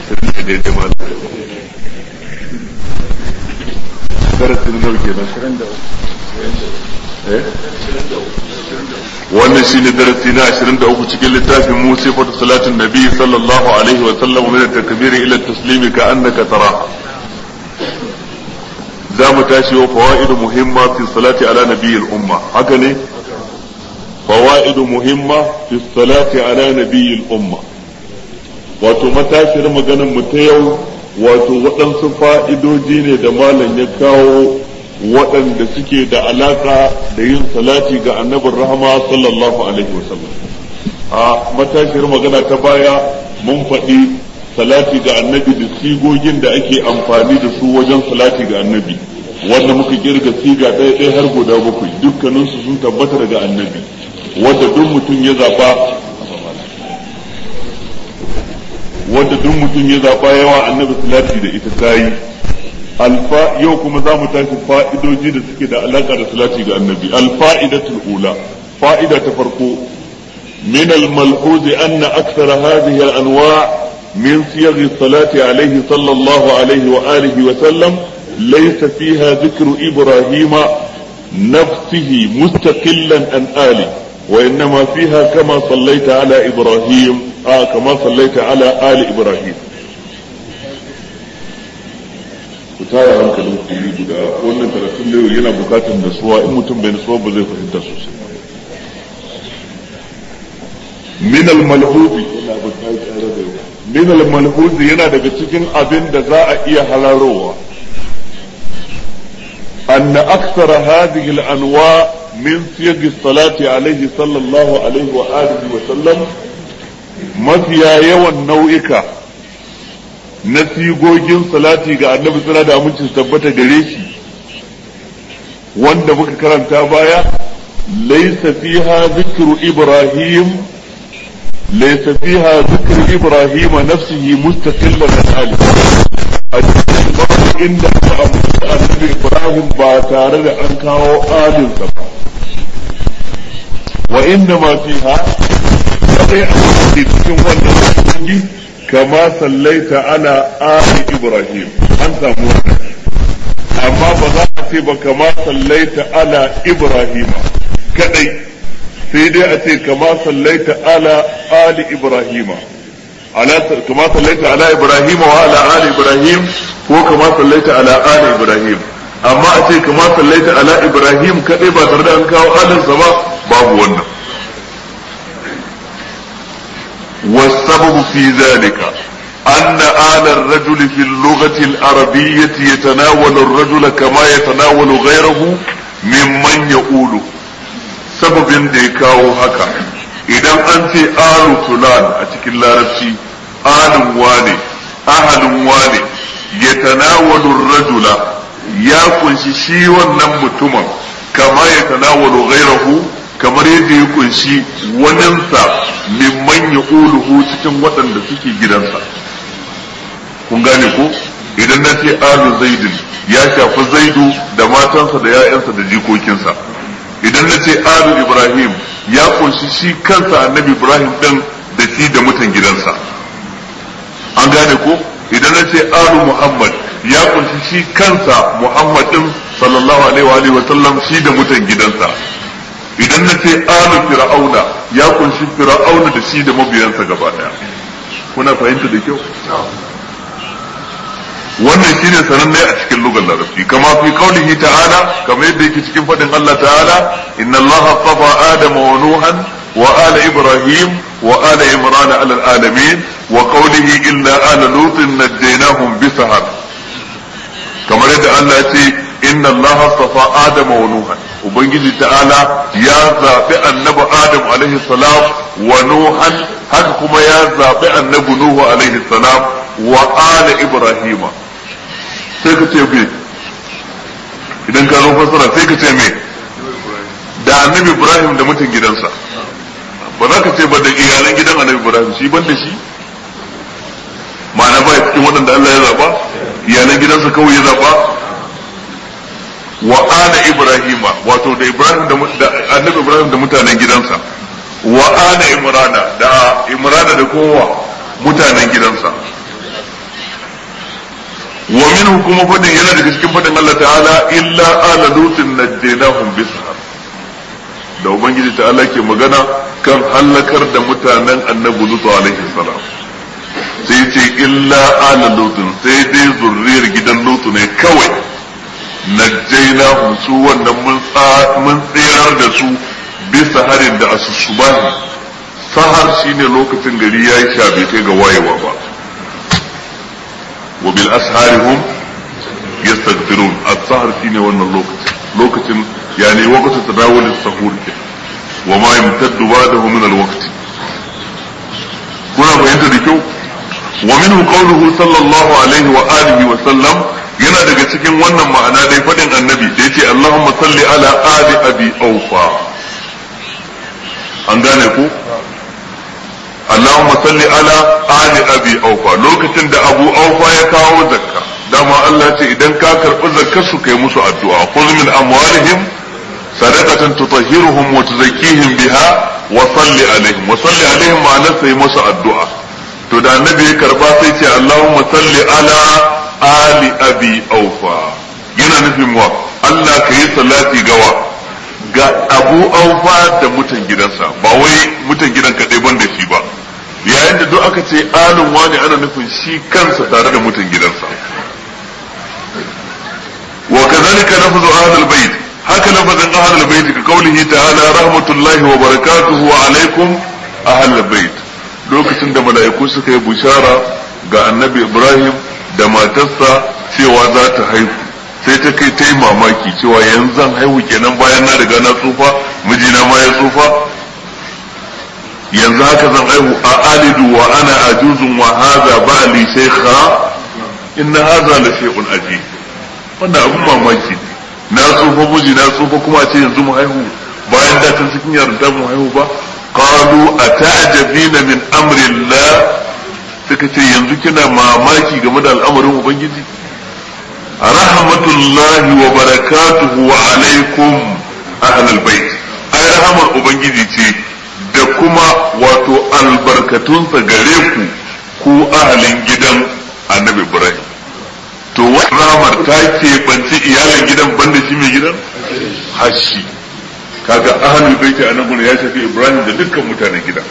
ashirin da daidai ma darasin nawa kenan wannan shine darasi na 23 cikin littafin mu sifatu salatin nabi sallallahu alaihi wa sallam min at-takbir ila at-taslim ka annaka tara za mu tashi wa fawaid muhimma fi salati ala nabi al-umma haka ne fawaid muhimma fi salati ala nabi al-umma wato matashiyar maganar mu ta yau wato waɗansu fa'idoji ne da malam ya kawo waɗanda suke da alaka da yin salati ga annabin rahama sallallahu alaihi wasallam a matashiyar magana ta baya mun faɗi salati ga annabi da sigogin da ake amfani da su wajen salati ga annabi wanda muka kirga siga ɗaya ɗaya har guda bakwai dukkaninsu sun tabbata daga annabi wanda duk mutum ya zaɓa wanda duk mutum ya zaɓa yawa annabi salati da ita ta yi alfa yau kuma za mu tashi fa'idoji da suke da alaƙa da salati ga annabi alfa'idatul ula fa'ida ta farko min al-malhuz anna akthara hadhihi al-anwa' min siyagh as-salati alayhi sallallahu alayhi wa alihi wa sallam laysa fiha dhikru ibrahima nafsihi mustaqillan an ali وإنما فيها كما صليت على إبراهيم آه كما صليت على آل إبراهيم ku tara hankalin kuri guda wannan karatun da yana bukatar nasuwa in mutum bai nasuwa ba zai fahimta sosai min al-malhuzi min al-malhuzi yana daga cikin abin da za a iya halarowa أن أكثر هذه الأنواع من صيغ الصلاة عليه صلى الله عليه وآله وسلم mafiya yawan nau'ika na sigogin salati ga annabi tsira da aminci su tabbata gare shi wanda muka karanta baya laysa fiha zikru ibrahim laysa fiha zikru ibrahim nafsihi mustaqillan an ali a cikin babu inda aka ambaci annabi ibrahim ba tare da an kawo alinsa ba wa inna ma fiha kadai a cikin wannan sungi kama sallaita ala ali ibrahim an samu wannan amma ba za a ce ba kama sallaita ala ibrahim kadai sai dai a ce kama sallaita ala ali ibrahim على كما صليت على ابراهيم وعلى ال ابراهيم ko كما صليت على ال ابراهيم amma a ce kama sallaita ala ibrahim kadai ba tare da an kawo alinsa ba babu wannan والسبب في ذلك أن آل الرجل في اللغة العربية يتناول الرجل كما يتناول غيره ممن يقول سبب ديكاو هكا idan an ce alu fulan a cikin larabci alun wane ahalun wane ya tanawalu rajula ya kunshi shi wannan mutumin kama ya tanawalu ghairahu kamar yadda ya kunshi waninsa mimman ya uluhu cikin waɗanda suke gidansa kun gane ko idan na ce alu zaidin ya shafi zaidu da matansa da 'ya'yansa da jikokinsa idan na ce alu ibrahim ya kunshi shi kansa annabi ibrahim din da shi da mutan gidansa an gane ko idan na ce alu muhammad ya kunshi shi kansa muhammad din sallallahu alaihi wa sallam shi da mutan gidansa idan na ce alu fir'auna ya kunshi fir'auna da shi da mabiyansa gaba daya kuna fahimta da kyau wannan shine sananne a cikin lugar larabci kama fi qaulihi ta'ala kamar yadda yake cikin fadin Allah ta'ala inna Allah astafa adama wa nuhan wa ala ibrahim wa ala imran ala alamin wa qaulihi illa ala lutin najjaynahum bi sahar kamar yadda Allah ya ce inna Allah astafa adama wa nuhan ubangiji ta'ala ya zabi annabi adam alaihi salam wa nuhan haka kuma ya zabi annabi nuhu alaihi salam wa ala ibrahima sai ka ce me idan ka zo fassara sai ka ce me da annabi ibrahim da mutan gidansa ba za ka ce ba da iyalan gidan annabi ibrahim shi ban da shi ma'ana ba cikin waɗanda Allah ya zaba iyalan gidansa kawai ya zaba wa ana ibrahima wato da ibrahim da annabi ibrahim da mutanen gidansa wa ana imrana da imrana da kowa mutanen gidansa minhu kuma fadin yana daga cikin fadin Allah ta'ala illa ala lutin najjaynahum bisahar da ubangiji ta'ala ke magana kan halakar da mutanen annabi lutu alaihi salam sai ce illa ala lutin sai dai zurriyar gidan lutu ne kawai najjaynahum su wannan mun tsirar da su bisa harin da asusubahi sahar shine lokacin gari ya yi sha bai kai ga wayewa ba wa bil asharihum yastaghfirun as-sahar shine wannan lokacin lokacin yani waqtu tadawul as-sahur ke wa ma yamtaddu ba'dahu min al-waqt kuna fahimta da kyau wa minhu qawluhu sallallahu alaihi wa alihi wa sallam yana daga cikin wannan ma'ana dai fadin annabi da yace Allahumma salli ala ali abi awfa an gane ku Allahumma salli ala ali abi aufa lokacin da abu aufa ya kawo zakka dama Allah ce idan ka karɓi zakkar su kai musu addu'a khudh min amwalihim sadaqatan tutahhiruhum wa tuzakkihim biha wa salli alaihim wa salli alaihim ma'ana sai musu addu'a to da annabi ya karba sai ce Allahumma salli ala ali abi aufa yana nufin wa Allah ka yi salati gawa ga abu aufa da mutan gidansa ba wai mutan gidan kaɗai ban da shi ba yayin da duk aka ce alun wani ana nufin shi kansa tare da mutan gidansa wa kazalika lafzu ahlul bait haka lafazin ahlul bait ka kaulihi ta'ala rahmatullahi wa barakatuhu alaikum ahlul bait lokacin da mala'iku suka yi bushara ga annabi ibrahim da matarsa cewa za ta haihu sai ta kai ta yi mamaki cewa yanzu zan haihu kenan bayan na riga na tsufa mijina ma ya tsufa yanzu haka zan haihu a alidu wa ana ajuzun wa hadha ba'li shaykha inna hadha la shay'un ajib wannan abun mamaki na tsufa miji na tsufa kuma ce yanzu mu haihu bayan da can cikin yarda mu haihu ba qalu ata'jabina min amri Allah suka ce yanzu kina mamaki game da al'amarin ubangiji rahmatullahi wa barakatuhu wa alaikum ahlul bait ai rahamar ubangiji ce da kuma wato albarkatunsa gare ku ku ahalin gidan annabi ibrahim to wani rahamar ta keɓanci iyalin gidan banda shi mai gidan hashi kaga ahalul bait a nan ya shafi ibrahim da dukkan mutanen gidan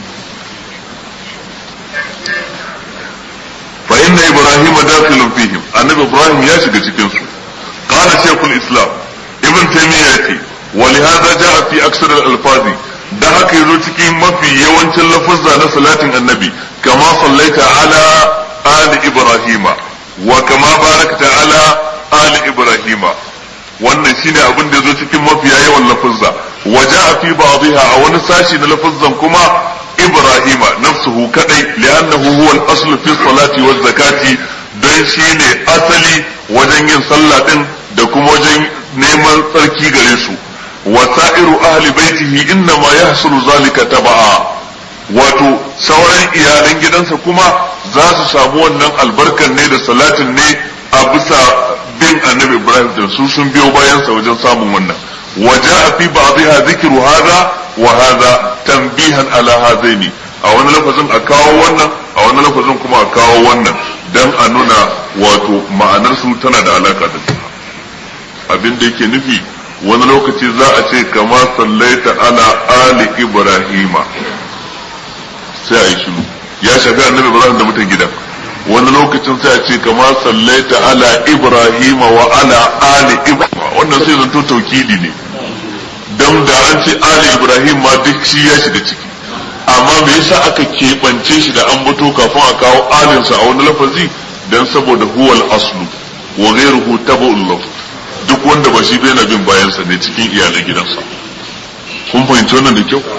fa inna ibrahim dakhilun fihim annabi ibrahim ya shiga cikin su qala shaykhul islam ibn taymiyyah yace wa li hadha jaa fi aksar al alfazi da haka yazo cikin mafi yawancin lafuzza na salatin annabi kama sallaita ala ali ibrahima wa kama barakta ala ali ibrahima wannan shine abin da yazo cikin mafiya yawan lafuzza wa jaa fi ba'dihha a wani sashi na lafuzzan kuma إبراهيم نفسه كدي لأنه هو الأصل في الصلاة والزكاة don shi ne asali wajen yin sallah din da kuma wajen neman tsarki gare su wa sa'iru ahli baitihi inna ma yahsulu zalika taba'a wato sauran iyalan gidansa kuma za su samu wannan albarkan ne da salatin ne a bisa bin annabi Ibrahim da su sun biyo bayansa wajen samun wannan wa ja'a fi ba'dha dhikru hadha wa hadha tanbihan ala hadaini a wani lafazin a kawo wannan a wani lafazin kuma a kawo wannan dan a nuna wato ma'anar su tana da alaka da juna abin da yake nufi wani lokaci za a ce kama sallaita ala ali ibrahima sai a yi shiru ya shafi annabi ibrahim da mutan gidan wani lokacin sai a ce kama sallaita ala ibrahima wa ala ali ibrahima wannan sai zanto taukidi ne dan da an ce ali ibrahim ma duk shi ya shiga ciki amma me yasa aka keɓance shi da an bato kafin a kawo alinsa a wani lafazi dan saboda huwal aslu wa ghayruhu tabu'un lahu duk wanda ba shi bai na bin bayansa ne cikin iyalan gidansa kun fahimci wannan da kyau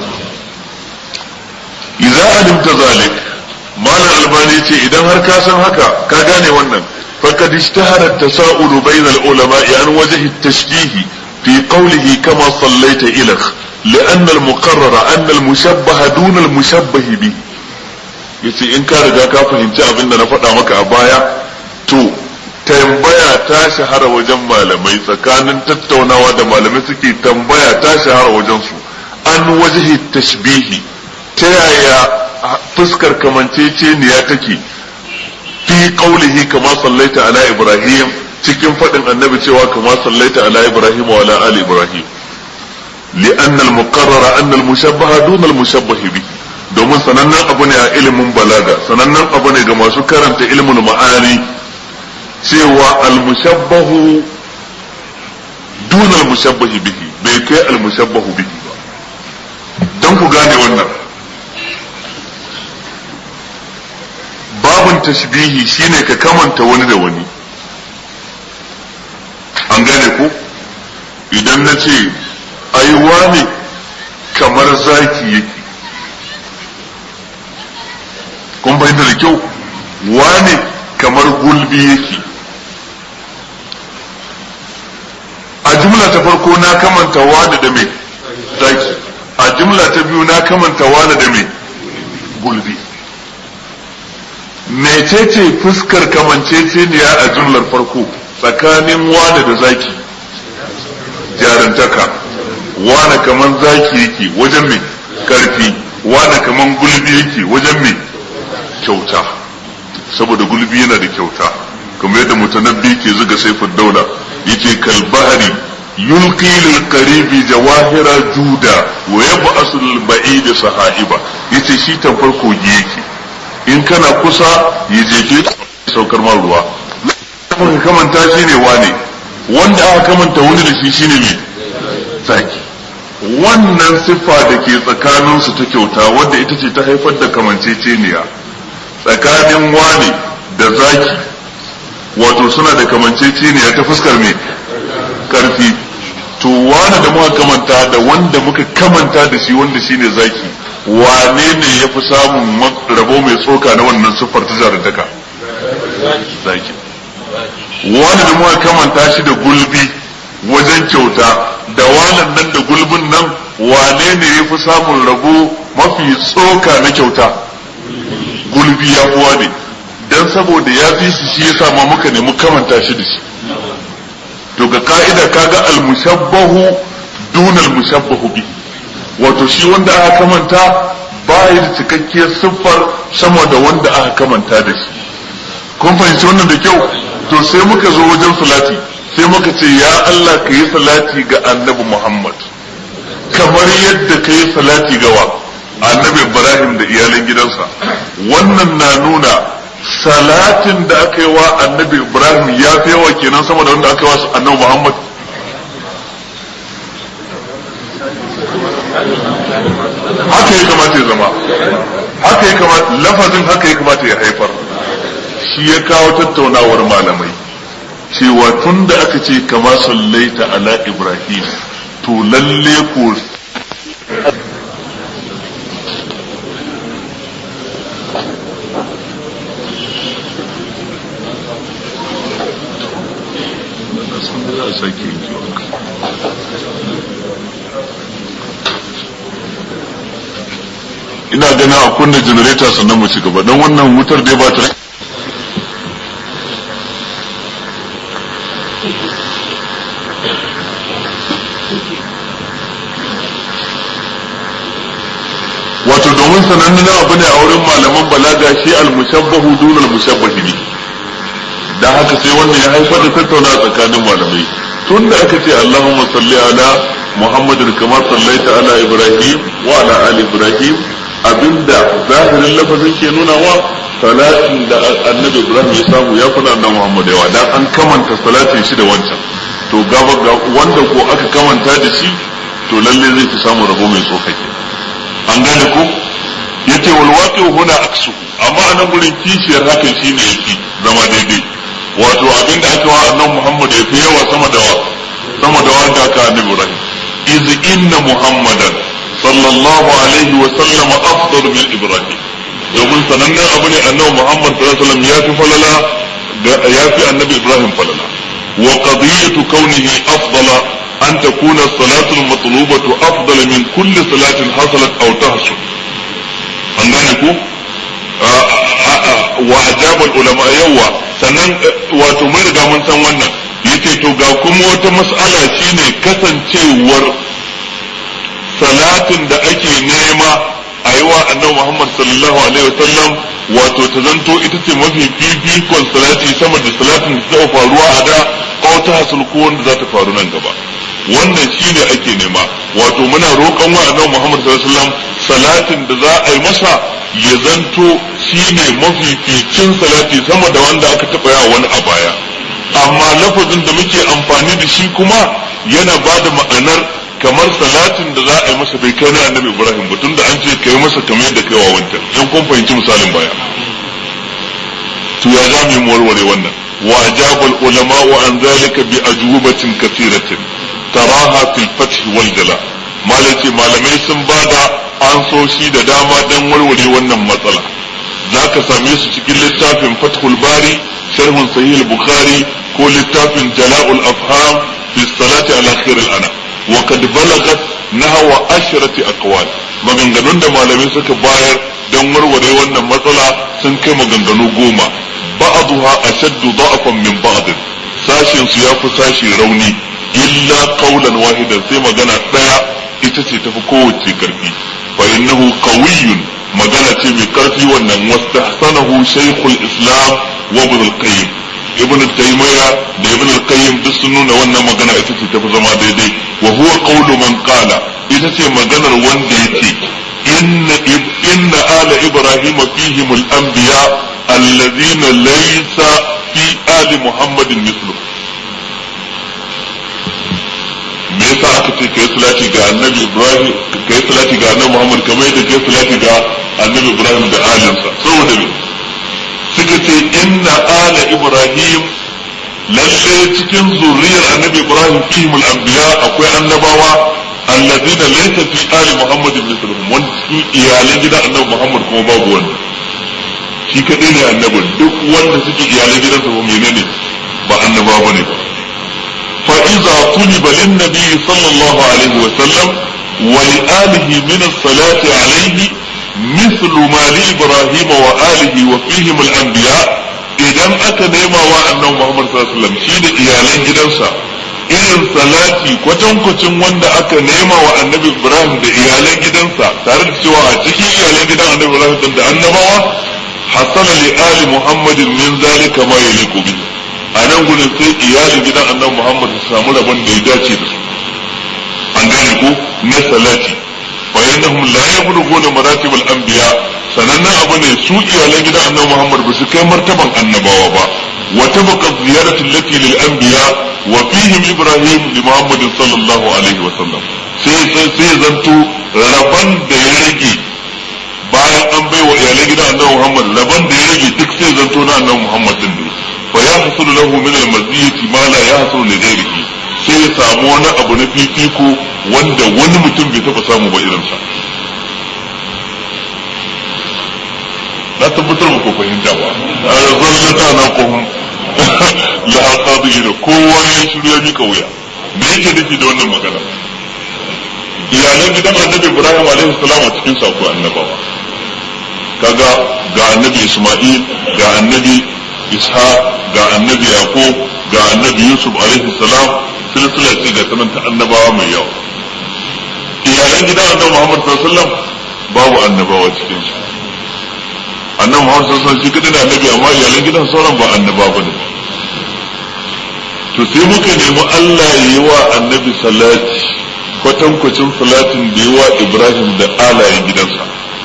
idza alimta zalik malam albani ce idan har ka san haka ka gane wannan faqad ishtahara at-tasa'ulu bayna al-ulama'i an wajhi at-tashbih fi qawlihi kama sallaita ilakh لأن المقرر أن المشبه دون المشبه به yace in ka riga ka fahimci abin da na faɗa maka a baya to tambaya ta shahara wajen malamai tsakanin tattaunawa da malamai suke tambaya ta shahara wajen su an wajihi tashbihi ta yaya fuskar kamanceceniya take fi fi qawlihi kama sallaita ala ibrahim cikin fadin annabi cewa kama sallaita ala ibrahim wa ala ali ibrahim لأن المقرر أن المشبه دون المشبه به domin sanannen abu ne a ilimin balaga sanannen abu ne ga masu karanta ilimin ma'ani cewa almushabbahu duna almushabbahi bihi bai kai almushabbahu bihi ba don ku gane wannan babun tashbihi shine ka kamanta wani da wani an gane ku idan na ce ai wane kamar zaki yake kun fahimta da kyau wane kamar gulbi yake a jumla ta farko na kamanta wane da mai zaki a jumla ta biyu na kamanta wane da mai gulbi mecece fuskar kamanceceniya a jumlar farko tsakanin wane da zaki jarantaka wane kaman zaki yake wajen mai karfi wane kaman gulbi yake wajen mai kyauta saboda gulbi yana da kyauta kamar yadda mutanabbi ke zuga saifin daula yace kalbahari yulqi lil qaribi jawahira juda wa yab'asu lil ba'id sahaiba yace shi tamfar kogi yake in kana kusa ya jefe saukar ma ruwa ka kamanta shi ne wane wanda aka kamanta wani da shi shine mai zaki wannan siffa da ke tsakaninsu ta kyauta wadda ita ce ta haifar da kamanceceniya tsakanin wane da zaki wato suna da kamanceceniya ta fuskar mai karfi to wane da muka kamanta da wanda muka kamanta da shi wanda shine zaki wane ne ya fi samun rabo mai tsoka na wannan siffar ta jarantaka zaki wane da muka kamanta shi da gulbi wajen kyauta da wanan nan da gulbin nan wane ne ya fi samun rabo mafi tsoka na kyauta gulbi ya uwa ne dan saboda ya fi su shi yasa ma muka nemi kamanta shi da shi to ga ka'ida kaga al-mushabbahu dun al-mushabbahu bi wato shi wanda aka kamanta ba da cikakkiyar siffar sama da wanda aka kamanta da shi kun fahimci wannan da kyau to sai muka zo wajen salati sai muka ce ya Allah ka yi salati ga annabi Muhammad kamar yadda ka yi salati ga wa annabi Ibrahim da iyalan gidansa wannan na nuna salatin da aka yi wa annabi Ibrahim ya fi yawa kenan sama da wanda aka yi wa annabi Muhammad haka ya kamata ya zama haka ya kamata lafazin haka ya kamata ya haifar shi ya kawo tattaunawar malamai cewa tun da aka ce kama sallaita ala Ibrahim to lalle ko ina ganin a kunna janareta sannan mu ci gaba don wannan wutar dai ba ta wato domin sanannen abu ne a wurin malaman balaga shi al-mushabbahu dun al-mushabbahi bi da haka sai wannan ya haifar da tattauna tsakanin malamai tun da aka ce Allahumma salli ala Muhammadin kama sallaita ala Ibrahim wa ala ali Ibrahim abinda zahirin lafazin ke nuna wa salatin da annabi Ibrahim ya samu ya kuna annabi Muhammad yawa dan an kamanta salatin shi da wancan to gaba ga wanda ko aka kamanta da shi to lalle zai fi samu rabo mai tsokake an gane ko yace wal waqi huna aksu amma anan gurin kishiyar hakan shine yafi zama daidai wato abinda aka wa annabi Muhammad yafi yawa sama da wa sama da wanda aka annabi Ibrahim iz inna muhammadan sallallahu alaihi wa sallam afdal min ibrahim domin sanannen abu ne annabi Muhammad sallallahu alaihi wasallam ya fi falala ya fi annabi Ibrahim falala wa qadiyatu kaunihi afdala أن تكون الصلاة المطلوبة أفضل من كل صلاة حصلت أو تحصل أنكم وأجاب العلماء يوا sannan wato mun riga mun san wannan yace to ga kuma wata mas'ala shine kasancewar salatin da ake nema a yi wa annabi Muhammad sallallahu alaihi wasallam wato ta zanto ita ce mafi fifikon salati sama da salatin da ta faruwa a da ko ta hasul ko wanda za ta faru nan gaba wannan shine ake nema wato muna roƙon wa annabi Muhammad sallallahu alaihi wasallam salatin da za a yi masa ya zanto shine mafificin salati sama da wanda aka taɓa yawa wani a baya amma lafazin da muke amfani da shi kuma yana ba da ma'anar kamar salatin da za a yi masa bai kai na annabi Ibrahim ba tunda an ce kai masa kamar yadda kai wa wancan in kun fahimci misalin baya to ya za mu yi warware wannan wa ajabal ulama wa an zalika bi ajwabatin kathiratin taraha fil fath wal jala malai malamai sun bada ansoshi da dama dan warware wannan matsala zaka same su cikin littafin fathul bari sharhun sahih al-bukhari ko littafin jala'ul afham fi salati ala khair al-anam وقد بلغت نحو عشرة أقوال maganganun da malamai suka bayar don warware wannan matsala sun kai maganganu goma ba'aduha ashaddu da'afan min ba'd sashin su yafi sashi rauni illa qawlan wahidan sai magana daya ita ce tafi kowace karfi fa innahu qawiyyun magana ce mai karfi wannan wastahsanahu shaykhul islam wa ibn al-qayyim ibn taymiya da ibn al-qayyim duk sun nuna wannan magana ita ce tafi zama daidai wa huwa qawlu man qala ita ce maganar wanda yace inna inna ala ibrahim fihim al-anbiya alladhina laysa fi ali muhammadin mithlu me yasa aka ce kai salati ga annabi ibrahim kai salati ga annabi muhammad kamar yadda kai salati ga annabi ibrahim da alinsa saboda me suka ce inna ala ibrahim lalle cikin zuriyar annabi ibrahim fihim al-anbiya akwai annabawa alladina laysa fi ali muhammad mithluhum wanda cikin iyalan gidan annabi muhammad kuma babu wanda shi kadai ne annabin duk wanda suke iyalan gidansa ba menene ba annaba bane ba fa iza tuliba lin nabi sallallahu alaihi wa sallam wa li alihi min as-salati alaihi مثل ما لإبراهيم وآله وفيهم الأنبياء idan aka nema wa annabi Muhammad sallallahu alaihi wasallam shi da iyalan gidansa irin salati kwatankwacin wanda aka nema wa annabi Ibrahim da iyalan gidansa tare da cewa a cikin iyalan gidan annabi Ibrahim din da annabawa hasala li ali Muhammadin min zalika ma yaliqu bi a nan gurin sai iyalin gidan annabi Muhammad su samu rabon da ya dace da su an gane ko na salati فإنهم لا يبلغون مراتب الأنبياء sanannen abu ne su iyalan gidan annabi Muhammad ba su kai martaban annabawa ba wa tabqa ziyaratu allati lil anbiya wa fihim Ibrahim li Muhammad sallallahu alaihi wa sallam sai sai zanto raban da ya rage bayan an bai wa iyalan gidan annabi Muhammad raban da ya rage duk sai zanto na annabi Muhammad din ne fa ya hasulu lahu min al maziyati ma la yahsulu li ghairihi sai ya samu wani abu na fifiko wanda wani mutum bai taba samu ba irinsa na tabbatar ba ko fahimta ba a zallata na kohun la aqadi da kowa ya shiru ya mika wuya me yake nufi da wannan magana iyalan gidan annabi ibrahim alaihi salam a cikin sako annabawa kaga ga annabi isma'il ga annabi isha ga annabi yaqub ga annabi yusuf alaihi salam silsila ce ga sanan ta annabawa mai yawa iyalan gidan annabi muhammad sallallahu alaihi wasallam babu annabawa cikin su annabi muhammad sallallahu alaihi wasallam shi kadai da annabi amma iyalan gidan sauran ba annaba bane to sai muka nemi Allah ya yi wa annabi salati kwatankwacin salatin da yi wa ibrahim da alayen gidansa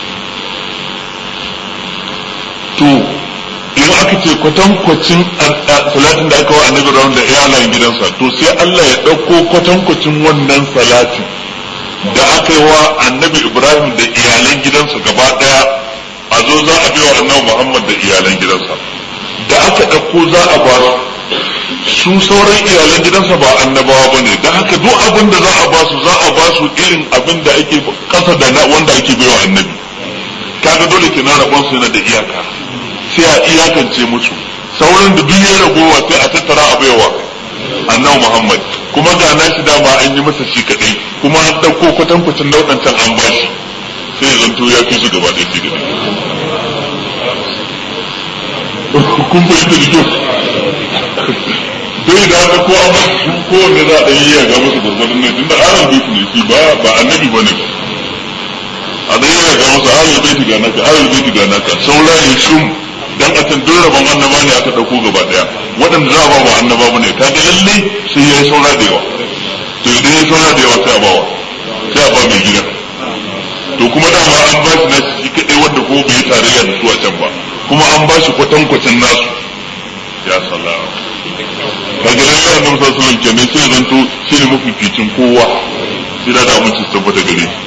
to in aka ce kwatankwacin salatin da aka wa annabi ibrahim da alayen gidansa to sai Allah ya ɗauko kwatankwacin wannan salatin da aka yi wa annabi ibrahim da iyalan gidansa gaba ɗaya a zo za a biya annabi muhammad da iyalan gidansa da aka ɗauko za a ba su sauran iyalan gidansa ba annabawa ba ne da haka duk abin da za a ba su za a ba su irin abin da ake kasa da na wanda ake baiwa annabi kaga dole ke na rabon su yana da iyaka sai a iyakance musu sauran da duk ya ragowa sai a tattara a baiwa annabi muhammad kuma ga na shi dama an yi masa shi kadai kuma an ɗauko kwatankwacin nau'ancan an ba shi sai ya zanto ya fi su gaba ɗaya shi kadai kun fahimta da kyau dai da haka ko an su ko wanda za a ɗan yi ga musu gurgurdun ne tunda aran bai ne shi ba ba annabi bane ba a da yana ga masa ahlul baiti ga naka ahlul baiti ga naka saura ya shum dan a can duk rabon annaba ne aka dauko gaba daya waɗanda za a ba wa annaba bane ka ga lalle sai ya yi saura da yawa to idan ya saura da yawa sai a bawa sai a ba mai gida to kuma dama an ba shi nasu shi kadai wanda ko bai tarayya da su a can ba kuma an ba shi kwatankwacin nasu ya salama kaga lalle annabi sallallahu alaihi wasallam kenan sai zanto shi ne mafificin kowa sai da aminci tabbata gare shi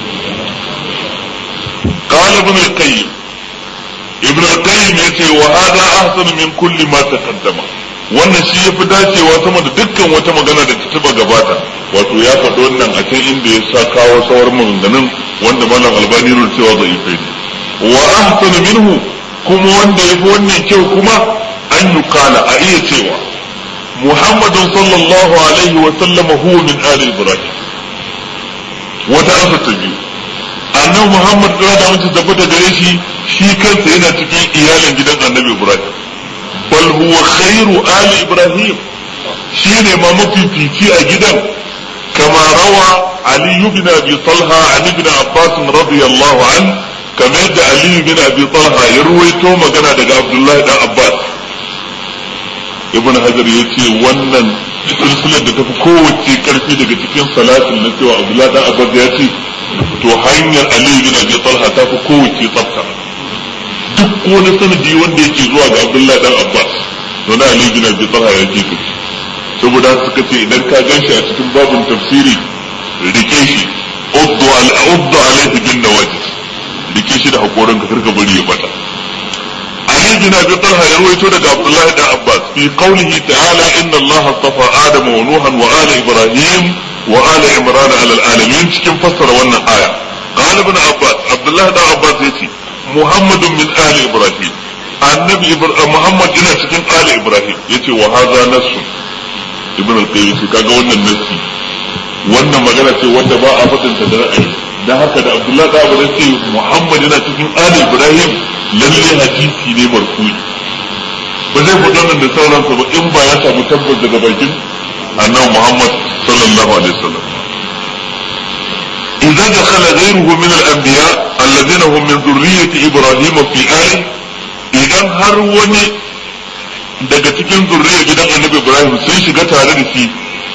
قال ابن القيم ابن القيم yace wa hada ahsan min kulli ma taqaddama wannan shi yafi dacewa sama da dukkan wata magana da ta taba gabata wato ya faɗi wannan a can inda ya sa kawo sauran maganganun wanda malam albani nuna cewa zai yi wa ahsan minhu kuma wanda yafi wannan kyau kuma an yukala a iya cewa muhammadun sallallahu alaihi wa sallama huwa min ali ibrahim wata asa ta biyu annabi Muhammad da da mutum tabbata gare shi shi kansa yana cikin iyalin gidan annabi Ibrahim bal huwa khairu ali Ibrahim shi ne ma mafifici a gidan kama rawa Ali ibn Abi Talha an ibn Abbas radiyallahu an kamar da Ali ibn Abi Talha ya ruwaito magana daga Abdullah dan Abbas Ibn Hajar ya ce wannan silsilar da tafi kowace karfi daga cikin salatin na cewa Abdullah dan Abbas ya ce to hanyar Ali bin Abi Talha ta fi kowace tsafta duk wani sanadi wanda yake zuwa ga Abdullah dan Abbas to na Ali bin Abi Talha ya ce kace saboda suka ce idan ka ganshi a cikin babin tafsiri rike shi uddu al uddu alayhi bin nawajid rike shi da hakorin ka karka bari ya bata Ali bin Abi Talha ya rawaito daga Abdullah dan Abbas fi qawlihi ta'ala inna Allah astafa Adam wa Nuhan wa ala Ibrahim وآل عمران على العالمين cikin fassara wannan aya قال ابن عباس عبد الله بن عباس yace محمد من آل إبراهيم annabi Muhammad yana cikin Ali Ibrahim yace wa hadha nassu ibn al-qayyim yace kaga wannan nassi wannan magana ce wanda ba a fadin ta da ra'ayi dan haka da Abdullah da Abu yace Muhammad yana cikin Ali Ibrahim lalle hadisi ne marfu'i ba zai faɗa nan da sauransa ba in ba ya samu tabbas daga bakin annabi Muhammad sallallahu alaihi wasallam إذا دخل غيره من الأنبياء الذين هم من ذرية إبراهيم في آل إذا هر وني daga cikin zurriyar gidan annabi Ibrahim sun shiga tare da shi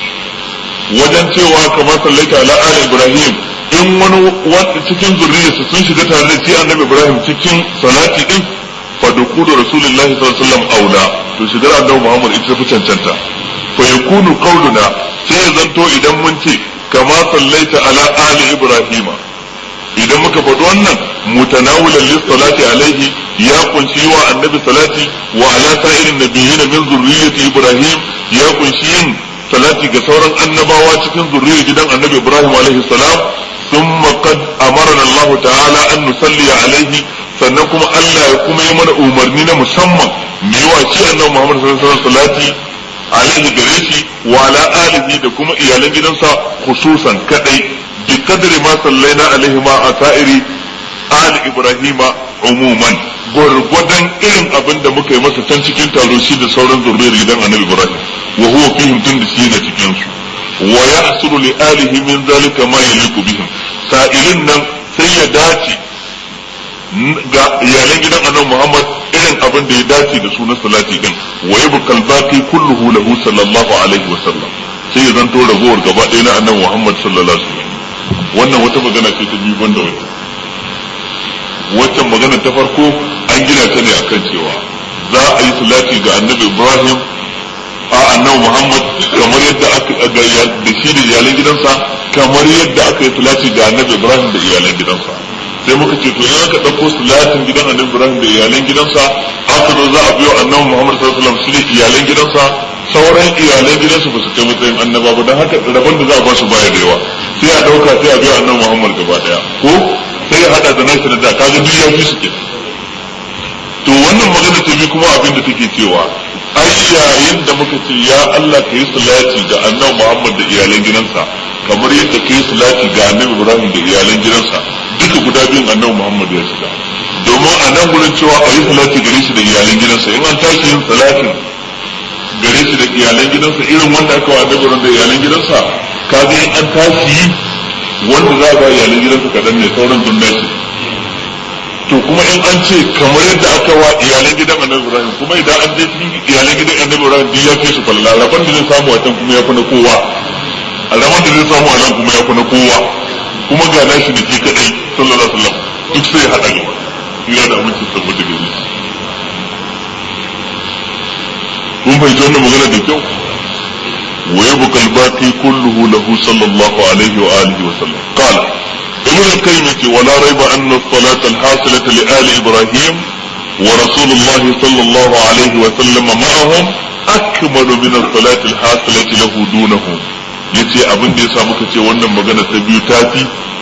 wajen cewa kamar sallaita ala ali Ibrahim in wani cikin zurriyarsa sun shiga tare da shi annabi Ibrahim cikin salati din fa dukulu rasulullahi sallallahu alaihi wasallam aula to shigar annabi Muhammad ita fi cancanta fa yakunu qauluna sai ya zanto idan mun ce kama sallaita ala ali ibrahima idan muka faɗi wannan mutanawulan lis salati alaihi ya kunshi wa annabi salati wa ala sa'irin nabiyyin min zurriyyati ibrahim ya kunshi yin salati ga sauran annabawa cikin zurriyyar gidan annabi ibrahim alaihi salam thumma qad amarna Allah ta'ala an nusalli alaihi sannan kuma Allah ya kuma yi mana umarni na musamman mu yi wa shi annabi Muhammad sallallahu alaihi wasallam salati alaihi gare shi wa ala alihi da kuma iyalan gidansa khususan kadai bi kadri ma sallaina alaihi ma asairi ali ibrahima umuman gwargwadon irin abin da muka yi masa can cikin taro shi da sauran zurriyar gidan annabi ibrahim wa huwa fihim tun da shi na cikin su wa yahsulu li alihi min zalika ma yaliqu bihim sa'ilin nan sai ya dace ga iyalan gidan annabi muhammad irin abin da ya dace da sunan salati din wa yabqal baqi kulluhu lahu sallallahu alaihi wa sallam sai ya zanto ragowar gaba ɗaya na annabi Muhammad sallallahu alaihi wasallam wannan wata magana ce ta biyu banda wata waccan magana ta farko an gina ta ne akan cewa za a yi salati ga annabi Ibrahim a annabi Muhammad kamar yadda aka da shi da iyalan gidansa kamar yadda aka yi salati ga annabi Ibrahim da iyalan gidansa sai muka ce to in aka ɗauko salatin gidan annabi Ibrahim da iyalan gidansa aka zo za a biyo annabi Muhammad sallallahu alaihi wasallam shi da iyalan gidansa sauran iyalan gidansu ba su kai matsayin annaba ba don haka rabon da za a ba su baya da yawa sai a ɗauka sai a biyo annabi Muhammad gaba daya ko sai ya hada da nashi da da kaga duk ya fi su ke to wannan magana ta bi kuma abin da take cewa ai yayin da muka ce ya Allah ka yi salati ga annabi Muhammad da iyalan gidansa kamar yadda ka yi salati ga annabi Ibrahim da iyalan gidansa duka guda biyun annabi Muhammad ya shiga domin a nan gurin cewa a yi salati gare shi da iyalan gidansa in an tashi yin salatin gare shi da iyalan gidansa irin wanda aka wa annabi da iyalan gidansa kaga in an tashi yi wanda za a ba iyalan gidansa kadan ne sauran dun nashi to kuma in an ce kamar yadda aka wa iyalan gidan annabi ibrahim kuma idan an je cikin iyalan gidan annabi ibrahim duk ya fi su falala rabon da zai samu a can kuma ya fi na kowa a rabon da zai samu a nan kuma ya fi na kowa kuma ga nashi da ke kadai sallallahu alaihi wasallam duk sai ya hada gaba ina da aminci tabbata gare shi kun fahimci wannan magana da kyau wa yabqa al-baqi kulluhu lahu sallallahu alaihi wa alihi wa sallam qala ابن القيم ولا ريب أن الصلاة الحاصلة لآل إبراهيم ورسول الله صلى الله عليه وسلم معهم أكمل من الصلاة الحاصلة له دونهم yace abin da ya sa muka ce wannan magana ta biyu tafi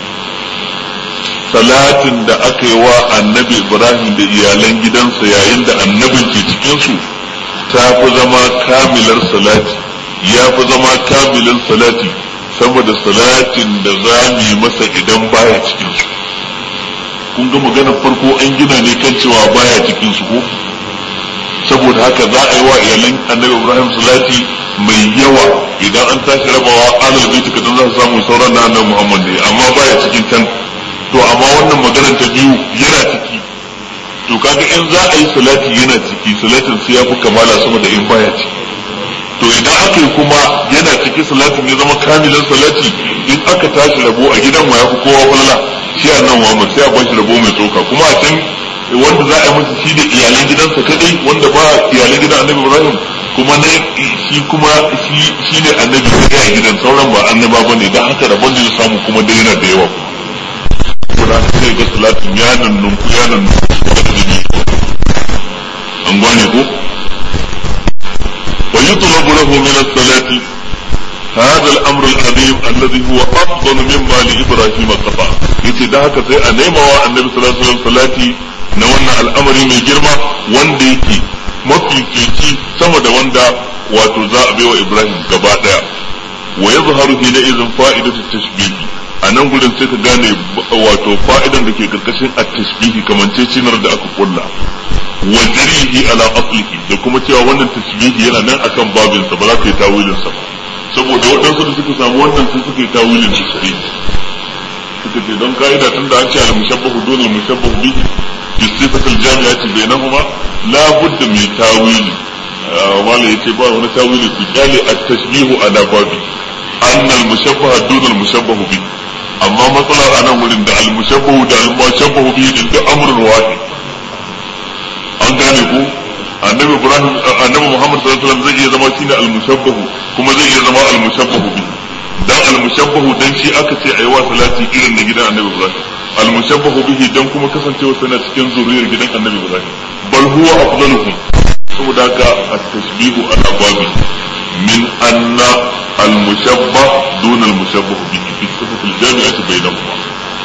salatin da aka yi wa annabi ibrahim da iyalan gidansa yayin da annabin ke cikinsu ta fi zama kamilar salati ya fi zama kamilin salati saboda salatin da za mu yi masa idan baya cikin su kun ga maganar farko an gina ne kan cewa baya cikin su ko saboda haka za a yi wa iyalan annabi ibrahim salati mai yawa idan an tashi rabawa alal baiti kadan za su samu sauran na annabi muhammad ne amma baya cikin can to amma wannan maganar ta biyu yana ciki to kaga in za a yi salati yana ciki salatin sai ya fi kamala sama da in baya ciki to idan aka yi kuma yana ciki salatin ya zama kamilin salati in aka tashi rabo a gidan wa yafi kowa falala shi a nan Muhammad sai a ba shi rabo mai tsoka kuma a can wanda za a yi masa shi da iyalan gidansa kadai wanda ba iyalan gidan Annabi Ibrahim kuma ne shi kuma shi ne annabi kadai a gidan sauran ba annaba bane dan haka rabon da ya samu kuma dai yana da yawa kuma sai ga salatin ya nan nunku ya nan an gane ko ويطلب له من الصلاة هذا الأمر العظيم الذي هو أفضل مما لإبراهيم قطع yace da haka sai a nema wa annabi sallallahu alaihi wasallam salati na wannan al'amari mai girma wanda yake mafifici sama da wanda wato za a baiwa Ibrahim gaba daya wa yazharu hina idhin fa'idatu tashbih a nan gurin sai ka gane wato fa'idan da ke karkashin at-tashbihi kamancecinar da aka kulla wa jarihi ala aslihi da kuma cewa wannan tasbihi yana nan akan babin sa ba za ka yi tawilin sa saboda waɗansu da suka samu wannan sai suka yi tawilin su sai suka ce don ka'ida tun da an ce al-mushabbahu dun al-mushabbahu bihi fi sifati al-jami'ati bainahuma la budda min tawili wala yace ba wani tawili ku kyale at-tashbihu ala babi an al-mushabbaha dun al-mushabbahu bihi amma matsalar anan wurin da al-mushabbahu da al-mushabbahu bihi din da amrun wahid an gane ko annabi ibrahim annabi muhammad sallallahu alaihi wasallam zai iya zama shine al-mushabbahu kuma zai iya zama al-mushabbahu bi dan al-mushabbahu dan shi aka ce ayi wa salati irin na gidan annabi ibrahim al-mushabbahu bihi dan kuma kasancewa sana cikin zuriyar gidan annabi ibrahim bal huwa afdaluhum saboda haka at-tashbihu ala babi min anna al-mushabbah dun al-mushabbah bihi fi sifati al-jami'ati bainahuma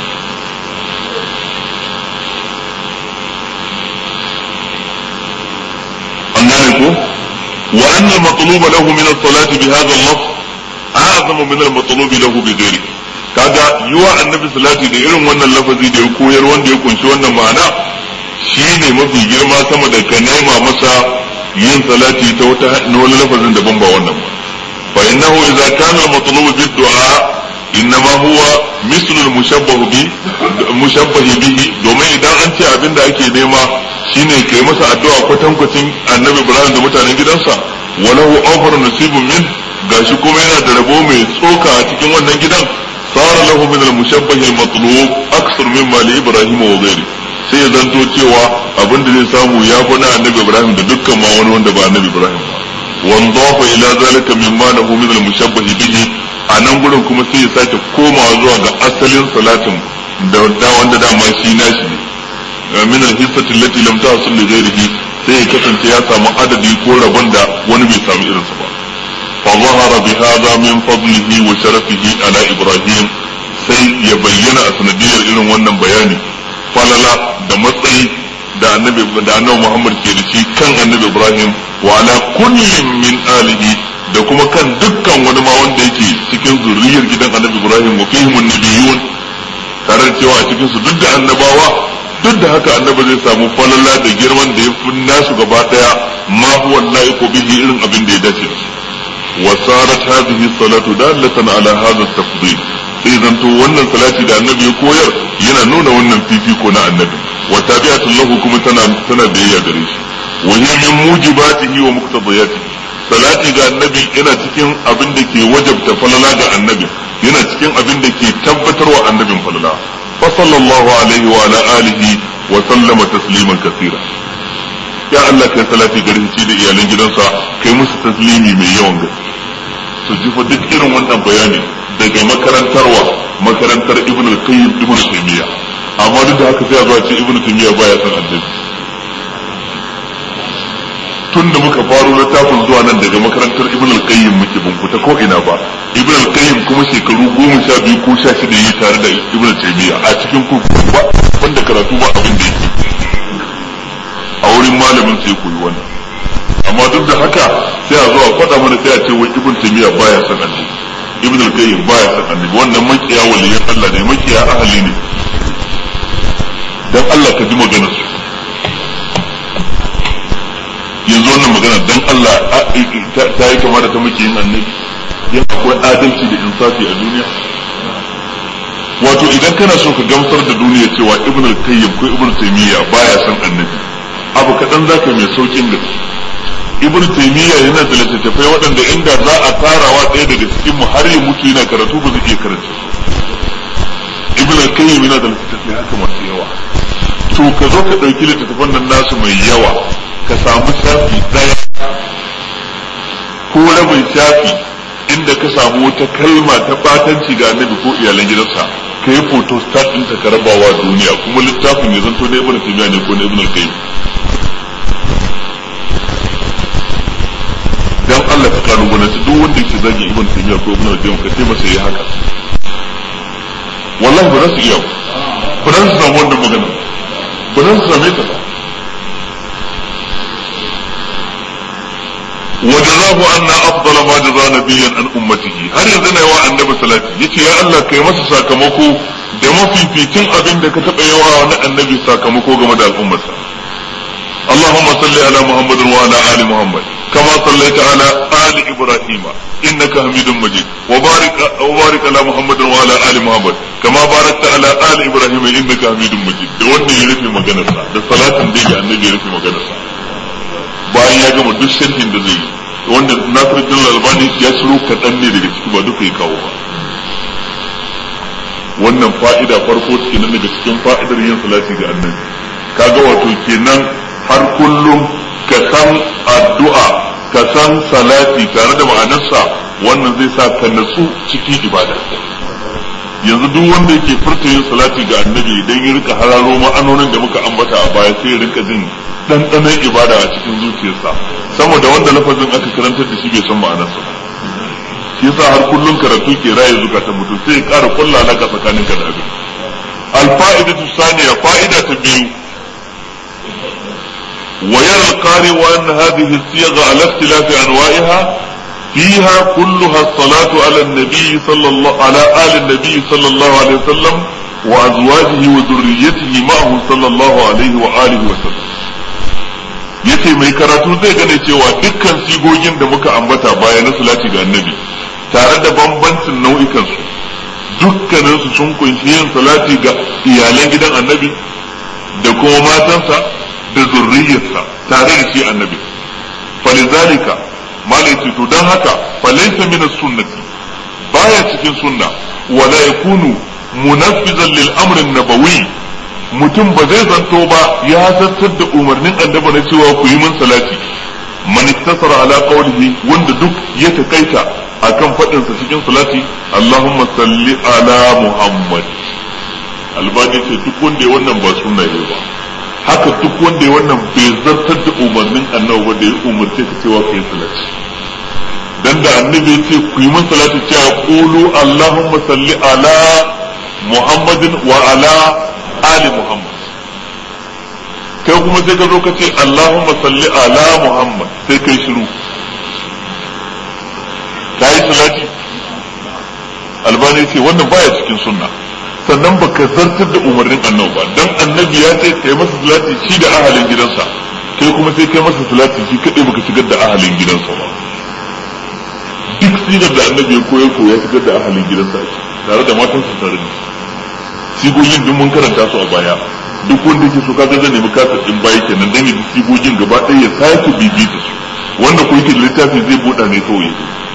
ko وأن المطلوب له من الصلاة بهذا اللفظ أعظم من المطلوب له بغيره kaga yiwa annabi salati da irin wannan lafazi da ya koyar wanda ya kunshi wannan ma'ana shine mafi girma sama da ka nema masa yin salati ta wata wani lafazin daban ba wannan ba fa innahu idza kana al-matlubu bid-du'a innama huwa mislu al-mushabbahu bi mushabbahi bihi domin idan an ce abinda ake nema shine kai masa addu'a kwatankwacin annabi Ibrahim da mutanen gidansa walahu awfar nasibun min gashi kuma yana da rabo mai tsoka a cikin wannan gidan sara lahu min al-mushabbah al-matlub aksar mimma li Ibrahim wa ghairi sai ya zanto cewa abin da zai samu ya fi na annabi Ibrahim da dukkan ma wani wanda ba annabi Ibrahim ba wanzafa ila zalika mimma lahu min al-mushabbah bihi a nan gurin kuma sai ya sake komawa zuwa ga asalin salatin da wanda dama shi nashi ne min al-hissati allati lam tahsul li ghayrihi sai ya kasance ya samu adadi ko rabon da wani bai samu irinsa ba fa zahara bi hadha min fadlihi wa sharafihi ala ibrahim sai ya bayyana a sanadiyar irin wannan bayani falala da matsayi da annabi da annabi Muhammad ke da shi kan annabi Ibrahim wa ala kullin min alihi da kuma kan dukkan wani ma wanda yake cikin zuriyar gidan annabi Ibrahim wa fihim nabiyun tare da cewa a cikin su duk da annabawa duk da haka annabi zai samu falala da girman da ya fi nasu gaba daya ma huwa laiqu bihi irin abin da ya dace da su wa sarat hadhihi salatu dallatan ala hadha at-tafdil sai zanto wannan salati da annabi ya koyar yana nuna wannan fifiko na annabi wa tabi'atun lahu kuma tana tana biyayya gare shi wa hiya min mujibatihi wa muqtadiyatihi salati ga annabi yana cikin abin da ke wajabta falala ga annabi yana cikin abin da ke tabbatarwa annabin falala fa sallallahu alaihi wa ala alihi wa sallama tasliman kathira ya Allah kai salati gare shi da iyalan gidansa kai musu taslimi mai yawan gaske su ji fa duk irin wannan bayani daga makarantarwa makarantar ibn al-qayyim ibn taymiya amma duk da haka sai a zuwa ce ibn taymiya baya san annabi tun da muka faro littafin zuwa nan daga makarantar ibn al-qayyim muke ban fita ko ina ba ibn al-qayyim kuma shekaru goma sha biyu ko sha shida yi tare da ibn taymiya a cikin kurkuku ba wanda karatu ba abin da yake a wurin malamin sai koyi wannan amma duk da haka sai a zo a faɗa mana sai a ce wai ibn taymiya baya san annabi ibn al-qayyim baya san annabi wannan makiya waliyan Allah ne makiya ahli ne dan Allah ka ji maganar su yanzu wannan magana dan Allah ta yi kama da ta makiyin annabi yana akwai adalci da insafi a duniya wato idan kana so ka gamsar da duniya cewa ibn al-qayyim ko ibn taymiya baya san annabi abu kaɗan zaka mai saukin gaske ibn taymiya yana da littattafai waɗanda inda za a tarawa ɗaya daga cikin mu har ya mutu yana karatu ba zai iya karanta ibn al-qayyim yana da littattafai haka masu yawa to ka zo ka ɗauki littattafan nan nasu mai yawa ka samu shafi ɗaya ko rabin shafi inda ka samu wata kalma ta batanci ga annabi ko iyalan gidansa ka yi photo start ɗinta ka rabawa duniya kuma littafin ya zanto na ibn taymiya ne ko na ibn al-qayyim dan Allah ka kalubalanci duk wanda yake zagi ibn taymiya ko ibn al-qayyim ka ce masa yi haka wallahi ba za su iya ba za su samu wannan magana ba za su same ta ba وجزاه أن أفضل ما جزى نبيا عن أمته هل يزن يوا النبي صلاة يتي يا الله كي مسا ساكمكو da mafificin abin da ka taɓa yawa na annabi sakamako game da al'ummarsa. Allahumma salli ala Muhammad wa ala ali Muhammad kama sallaita ala ali Ibrahim innaka Hamidum Majid wa barik wa barik ala Muhammad wa ala ali Muhammad kama barakta ala ali Ibrahim innaka Hamidum Majid da wannan ya rufe maganarsa da salatin da ya annabi ya rufe maganarsa bayan ya gama duk sharhin da zai yi wanda Nasiruddin Albani ya shiro kaɗan ne daga ciki ba duka ya kawo ba wannan fa'ida farko kenan daga cikin fa'idar yin salati ga annabi kaga wato kenan har kullum ka san addu'a ka san salati tare da ma'anarsa wannan zai sa ka natsu cikin ibada yanzu duk wanda yake furta yin salati ga annabi idan ya rika hararo ma'anonin da muka ambata a baya sai ya rika jin ɗanɗanon ibada a cikin zuciyarsa sama da wanda lafazin aka karantar da shi bai san ma'anarsa ba shi yasa har kullum karatu ke raye zukatan mutum sai ya ƙara kulla alaka tsakanin ka da abin alfa'idatu saniya fa'ida ta biyu wa yara alqari wa anna hadhihi as-siyagha ala ikhtilafi anwa'iha فيها كلها الصلاة على النبي صلى الله على آل النبي صلى الله عليه وسلم وأزواجه وذريته معه صلى الله عليه وآله وسلم yace mai karatu zai gane cewa dukkan sigogin da muka ambata baya na salati ga annabi tare da bambancin nau'ikan su dukkanin su sun kunshi yin salati ga iyalan gidan annabi da kuma matansa da zurriyarsa tare da shi annabi falizalika malai ce to dan haka falaysa min sunnati baya cikin sunna wala yakunu munaffizan lil amri nabawi mutum ba zai zanto ba ya zartar da umarnin annabi na cewa ku yi min salati man iktasara ala qawlihi wanda duk ya takaita akan fadin sa cikin salati Allahumma salli ala Muhammad albani ce duk wanda ya wannan ba sunna ne ba haka duk wanda ya wannan bai zartar da umarnin annabi ba da ya umarce ka cewa ka yi salati dan da annabi ya ce ku yi min salati cewa qulu Allahumma salli ala Muhammadin wa ala ali Muhammad kai kuma sai ka zo ka ce Allahumma salli ala Muhammad sai kai shiru ka yi salati albani ce wannan baya cikin sunna sannan baka zartar da umarnin annabi ba dan annabi ya ce kai masa salati shi da ahalin gidansa kai kuma sai kai masa salati shi kadai baka shigar da ahalin gidansa ba duk sigar da annabi ya koyar ko ya shigar da ahalin gidansa tare da matansa tare da sigogin duk mun karanta su a baya duk wanda yake so kaga zan nemi kasar din baya kenan dan yi sigogin gaba ɗaya ya sake bibita su wanda ko yake da littafi zai buɗa ne kawai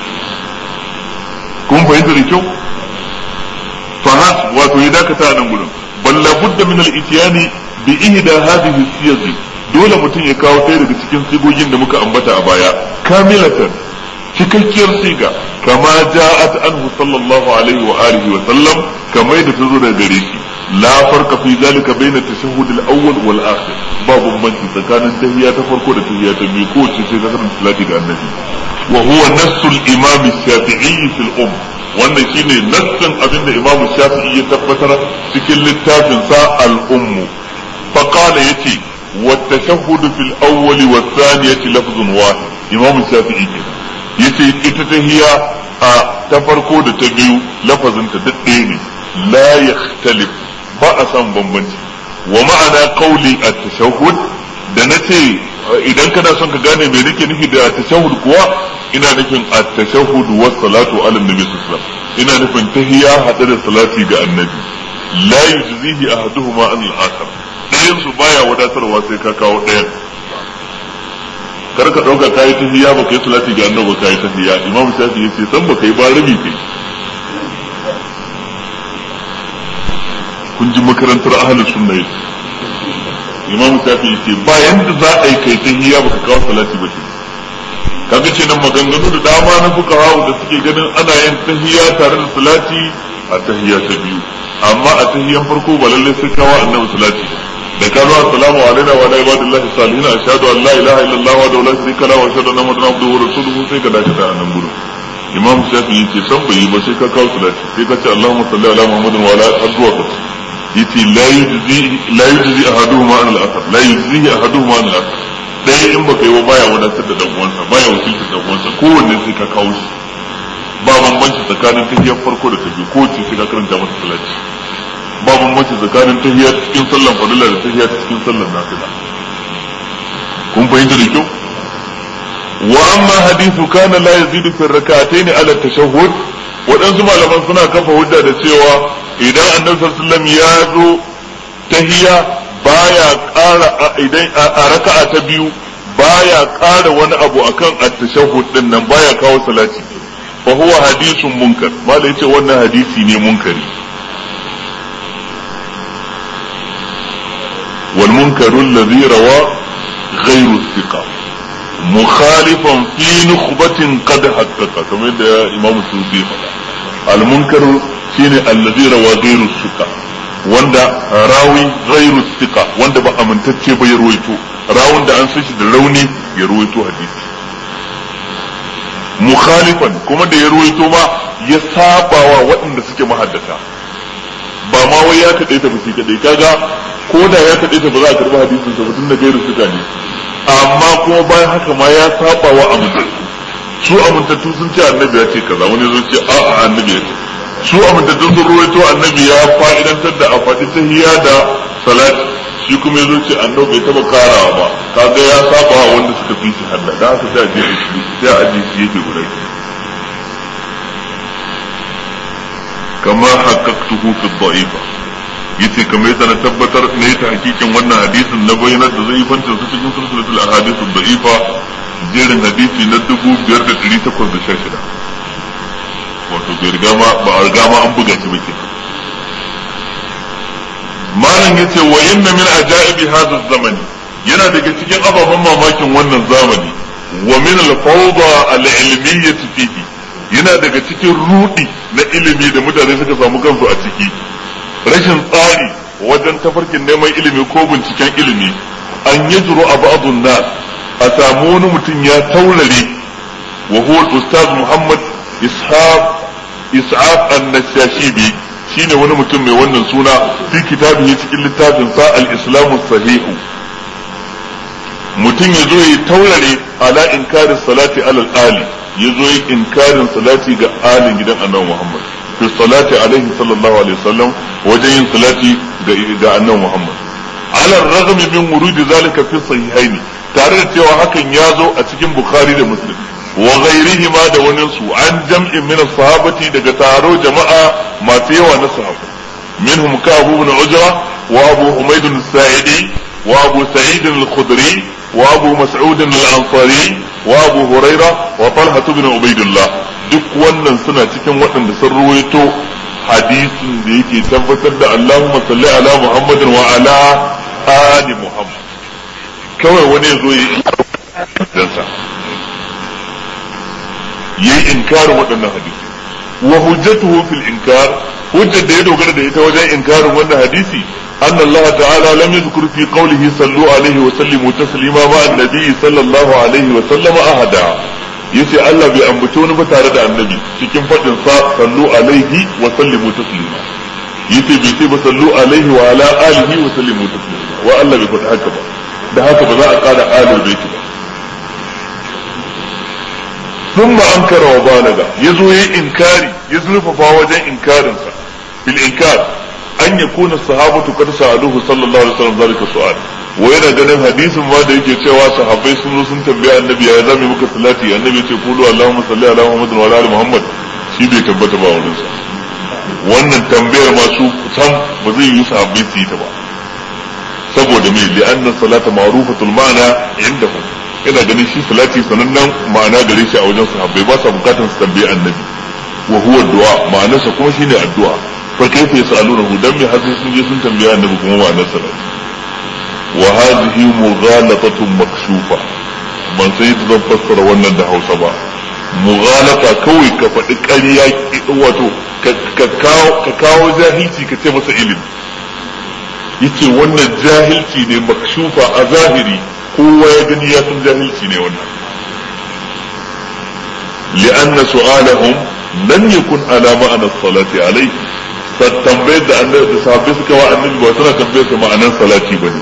kun fahimta da kyau fahas wato ya dakata a nan gurin bal la budda min al-ityani bi ihda hadhihi siyasi dole mutum ya kawo ɗaya daga cikin sigogin da muka ambata a baya kamilatan cikakkiyar siga kama ja'at anhu sallallahu alaihi wa alihi wa sallam kamar da ta zo daga gare shi la farqa fi zalika bayna tashahhud al-awwal wal akhir ba bambanci tsakanin tahiyya ta farko da tahiyya ta biyu ko ce sai ka karanta salati ga annabi wa huwa nassu al-imam shafi'i fil umm wannan shine nassin abinda imam shafi'i ya tabbatar cikin littafin sa al-umm fa qala yace wa tashahhud fil awwal wa thaniyati lafzun wahid imam shafi'i kenan yace ita tahiyya a ta farko da ta biyu lafazin ta duk ɗaya ne la yakhtalif ba a san bambanci wa ma'ana qawli at-tashahhud da nace idan kana son ka gane me nake nufi da at-tashahhud kuwa ina nufin at-tashahhud wa salatu ala nabi sallallahu alaihi ina nufin tahiyya hada da salati ga annabi la yujzihi ahaduhuma an al-akhar dayan su baya wadatarwa sai ka kawo dayan kar ka dauka kai tahiyya ba kai salati ga annabi ba kai tahiyya imam shafi yace san ba kai ba rabi kai kun ji makarantar ahlus sunna yake imam shafi yace ba yanda za a yi kai tahiyya ba ka kawo salati ba kaga ce nan maganganu da dama na fuqaha da suke ganin ana yin tahiyya tare da salati a tahiyya ta biyu amma a tahiyyan farko ba lalle sai kawo annabi salati da ka zo assalamu alaikum wa ala ibadillahi salihin ashhadu an la ilaha illallah wa la sharika lahu wa ashhadu anna muhammadan abduhu wa rasuluhu sai ka dace da annan gurin imam shafi yace san bai yi ba sai ka kawo salati sai ka ce allahumma salli ala muhammadin wa ala azwa ka yace la yujzi la yujzi ahaduhuma an al-akhar la yujzi ahaduhuma an al-akhar dai in baka yi wa baya wadatar da dan uwansa baya wakiltar dan uwansa kowanne sai ka kawo shi ba bambanci tsakanin tahiyyar farko da ta biyu ko ce sai ka karanta masa salati ba bambanci tsakanin tahiyya cikin sallan fadila da tahiyya cikin sallan nafila kun fahimta da kyau wa amma hadithu kana la yazidu fi rak'atayn ala tashahhud waɗansu malaman suna kafa hujja da cewa idan annabi sallallahu alaihi wasallam ya zo tahiyya baya ƙara idan a raka'a ta biyu baya ƙara wani abu akan at-tashahhud din nan baya kawo salati fa huwa hadithun munkar malai yace wannan hadisi ne munkari والمنكر الذي روى غير الثقة مخالفا في نخبة قد حقق كما يدعى إمام السيوطي المنكر شيني الذي روى غير الثقة wanda rawi ghairu thiqa wanda ba amintacce ba ya ruwaito rawun da an san shi da rauni ya ruwaito hadisi mukhalifan kuma da ya ruwaito ma ya sabawa waɗanda suke mahaddata ba ma wai ya kaɗai ta shi kaɗai kaga ko da ya kaɗai ta ba za a karɓi hadisin sa tun da gairu suka ne amma kuma bayan haka ma ya saba wa amintattu su amintattu sun ce annabi ya ce kaza wani zo ce a annabi ya ce su amintattu sun ruwaito annabi ya fa'idantar da a faɗi tahiyya da salati shi kuma ya zo ce annabi bai taɓa karawa ba kaga ya saba wa wanda suka fi shi hadda da haka sai a je shi sai a aje shi yake guda kama haqqaqtuhu fi dha'ifa yace kamar yadda na tabbatar na yi ta hakikin wannan hadisin na bayyanar da zai fancin su cikin sulsulatul ahadith dha'ifa jerin hadisi na 5816 wato bai riga ma ba a riga ma an buga shi ba kenan malam yace wa inna min ajaibi hadha zamani yana daga cikin ababen mamakin wannan zamani wa min al-fawda al-ilmiyyah fihi yana daga cikin rudi na ilimi da mutane suka samu kansu a ciki rashin tsari wajen tafarkin neman ilimi ko binciken ilimi an yi juru a ba'adun nas a samu wani mutum ya taurare wa huwa ustaz muhammad ishaq is'af an-nashashibi shine wani mutum mai wannan suna fi kitabihi cikin littafin sa al-islamu sahihu mutum ya zo ya taurare ala inkarin salati alal ali ya zo ya inkarin salati ga alin gidan annabi muhammad fi salati alaihi sallallahu alaihi wasallam wajen yin salati ga ga annabi Muhammad ala raghm min wurud zalika fi sahihaini tare da cewa hakan ya zo a cikin Bukhari da Muslim wa ghairihi ma da wani su an jam'in min sahabati daga taro jama'a masu yawa na sahabbai minhum Ka'ab ibn Ujra وأبو حميد الساعدي وأبو سعيد الخدري وأبو مسعود الأنصاري وأبو هريرة وطلحة بن عبيد الله duk wannan suna cikin waɗanda sun ruwaito hadisin da yake tabbatar da Allahumma salli ala Muhammadin wa ala ali Muhammad kawai wani ya zo ya yi dansa yayi inkarin waɗannan hadisi wa hujjatuhu fil inkar hujjar da ya dogara da ita wajen inkarin wannan hadisi أن الله تعالى لم يذكر في قوله صلوا عليه وسلموا تسليما مع النبي صلى الله عليه وسلم أحدا yace Allah bai ambaci wani ba tare da annabi cikin faɗin sa sallu alaihi wa sallimu taslima yace bai ce ba sallu alaihi wa ala alihi wa sallimu taslima wa Allah bai faɗi haka ba da haka ba za a ƙara alil baiti ba ثم أنكر وبالغ يزو إنكاري يزلف فاوجا إنكار بالإنكار أن يكون الصحابة قد سألوه صلى الله عليه وسلم ذلك السؤال وين ganin hadisin ma da yake cewa sahabbai sun zo sun tambaya annabi ya zame muka salati annabi ya ce qulu allahumma salli ala muhammad wa ala ali muhammad shi bai tabbata ba wurin sa wannan tambayar ma su sam ba zai yi sahabbai su yi ta ba saboda me li anna salata ma'rufatul ma'na indahum ina ganin shi salati sanannen ma'ana gare shi a wajen sahabbai ba sa bukatar su tambaye annabi wa huwa du'a ma'anarsa kuma shine addu'a fa kaifa yasalunahu dan me har sun je sun tambaya annabi kuma ma'anar salati wa hadhihi mughalatatun makshufa ban sai yadda zan fassara wannan da Hausa ba mughalata kawai ka faɗi ƙarya wato ka kawo jahilci ka ce masa ilimi yace wannan jahilci ne makshufa a zahiri kowa ya gani ya san jahilci ne wannan li'anna su'alahum lam yakun ala ma'ana salati alayhi tambayar da annabi da sahabbai suka wa annabi ba tana tambayar sa ma'anan salati bane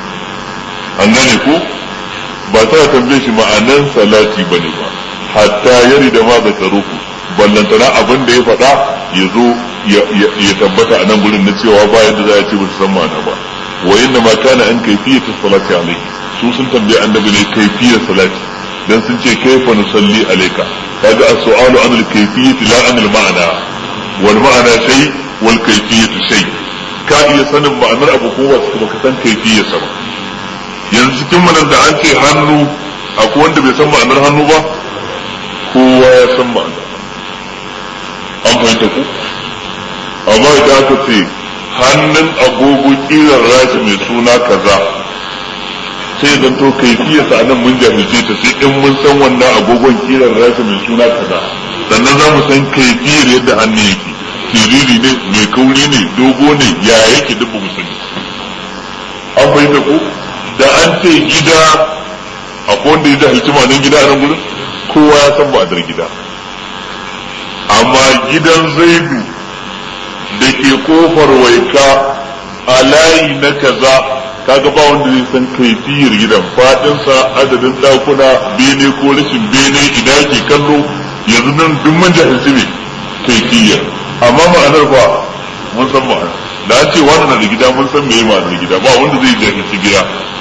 an gane ko ba tana tambayar shi ma'anan salati bane ba hatta yari da ma zakaruku ballantana abin da ya faɗa ya zo ya tabbata a nan gurin na cewa ba yadda za a ce ba su san ma'ana ba wa inna ma kana an kayfiyatu salati alayhi su sun tambaye annabi ne kaifiyar salati dan sun ce kaifa nusalli alayka kaga as-su'alu an al-kayfiyyati la an al-ma'na wal ma'na shay wal kayfiyyatu shay ka iya sanin ma'anar abu ko wasu kuma ka san kaifiyar sa ba yanzu cikin manan da an ce hannu akwai wanda bai san ma'anar hannu ba kowa ya san ma'anar an fahimta ku amma idan aka ce hannun agogo kiran rashi mai suna kaza sai zan to kaifiyarsa anan mun jahilce ta sai in mun san wannan agogon kiran rashi mai suna kaza sannan za mu san kaifiyar yadda hannu yake siriri ne mai kauri ne dogo ne ya yake duk ba mu sani an fahimta ko da an ce gida akwai wanda ya jahilci ma'anin gida a nan gurin kowa ya san ma'anar gida amma gidan zaidu da ke kofar waika a layi na kaza kaga ba wanda zai san kaifiyar gidan fadinsa adadin dakuna bene ko rashin bene ina ke kallo yanzu nan duk mun jahilci ne kaifiyar amma ma'anar ba mun san ma'anar da an ce wani na da gida mun san meye ma'anar gida ba wanda zai jahilci gida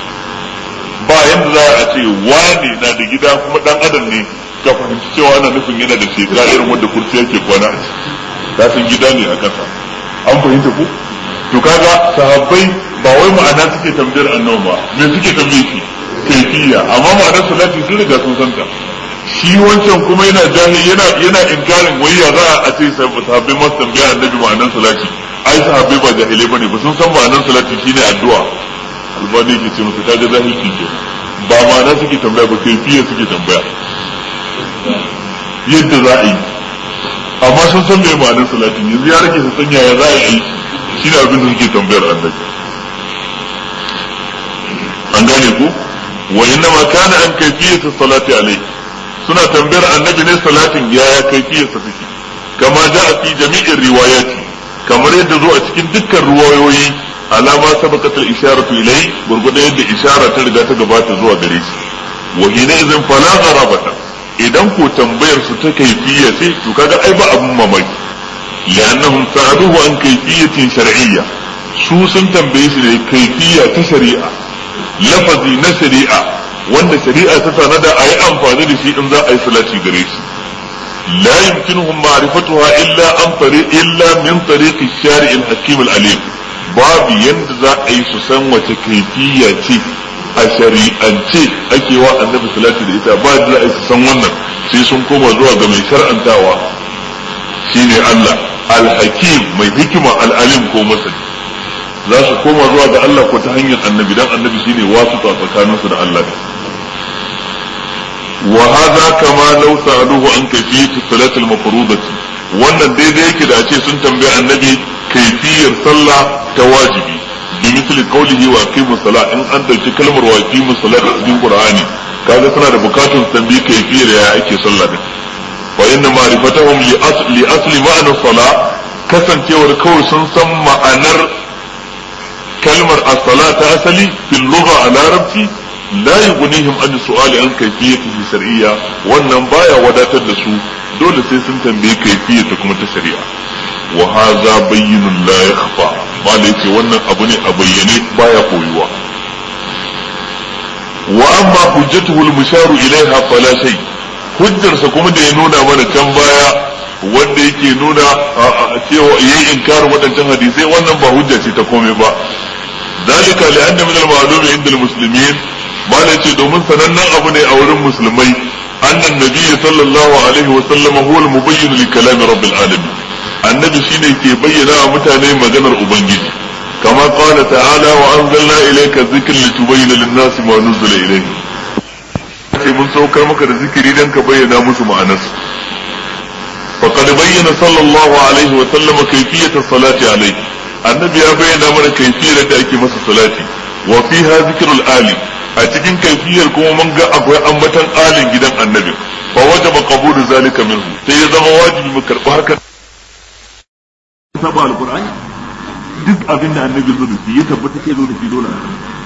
ba yanda za a ce wani na da gida kuma dan adam ne ka fahimci cewa ana nufin yana da shekara irin wanda kurci yake kwana a ciki ka san gida ne a kasa an fahimta ko to kaga sahabbai ba wai ma'ana suke tambayar annabi ba me suke tambaye shi kaifiya amma ma'anar salati sun riga sun santa shi wancan kuma yana jahil yana yana inkarin wai ya za a ce sahabbai masu tambaya annabi ma'anar salati ai sahabbai ba jahilai bane ba sun san ma'anar salati shine addu'a albani ke ce musu kaga jahilci ke ba ma'ana suke tambaya ba kaifiya suke tambaya yadda za a yi amma sun san me ma'anar salatin yanzu ya rage su san yaya za a yi shi ne abin da suke tambayar annabi an gane ku wa inna ma kana an kayfiyatu salati alai suna tambayar annabi ne salatin yaya kayfiyarsa take kama a fi jami'in riwayati kamar yadda zo a cikin dukkan ruwayoyi alama sabaqat al-isharatu ilai gurgurda yadda ishara ta riga ta gabata zuwa gare shi wa hina idan fala gharabata idan ko tambayar su ta kaifiya ce to kaga ai ba abun mamaki li'annahum sa'aluhu an kayfiyatin shar'iyya su sun tambaye shi ne kaifiya ta shari'a lafazi na shari'a wanda shari'a ta tanada a yi amfani da shi in za a yi salati gare shi la yumkinuhum ma'rifatuha illa an tariq illa min tariq ash-shari' al-hakim al-alim babu yadda za a yi su san wace kaifiya ce a shari'ance ake wa annabi salati da ita ba da za a yi su san wannan sai sun koma zuwa ga mai shar'antawa shine Allah al-hakim mai hikima al-alim ko masani za su koma zuwa ga Allah ko ta hanyar annabi dan annabi shine wasu tsakaninsu da Allah وهذا كما لو سألوه عن كيفية الصلاة المفروضة wannan daidai yake da ce sun tambayi annabi kaifiyar sallah ta wajibi bi misali qawlihi wa aqimus sala in an dauki kalmar wa aqimus sala a cikin qur'ani kaga suna da bukatun tambayi kaifiyar ya ake sallah din wa inna ma'rifatahum li asli asli ma'na sala kasancewar kawai sun san ma'anar kalmar as-sala ta asali fil lugha a larabci la yughnihim an su'ali an kayfiyatihi shar'iyya wannan baya wadatar da su dole sai sun tambaye kayfiyata kuma ta shari'a wa hadha bayyinun la yakhfa bala yace wannan abu ne a bayyane baya koyuwa wa amma hujjatuhu al-musharu ilaiha fala shay hujjarsa kuma da ya nuna mana can baya wanda yake nuna cewa yayi inkarin waɗancan hadisai wannan ba hujja ce ta komai ba ذلك لأن من المعلوم عند المسلمين malai ce domin sanannen abu ne a wurin musulmai annan nabi sallallahu alaihi wa sallama huwa al-mubayyin li kalam rabbil alamin annabi shine ke bayyana wa mutane maganar ubangiji kama qala ta'ala wa anzalna ilayka dhikra litubayyana lin-nasi ma nuzila ilayhi sai mun saukar maka da zikiri dan ka bayyana musu ma'anarsa faqad bayyana sallallahu alaihi wa sallama kayfiyata salati alaihi annabi ya bayyana mana kayfiyar da ake masa salati wa fiha zikrul ali a cikin kaifiyar kuma mun ga akwai ambatan alin gidan annabi fa wajaba qabulu zalika minhu sai ya zama wajibi mu karbi hakan saba alqur'ani duk abin da annabi zo da shi ya tabbata ke zo da shi dole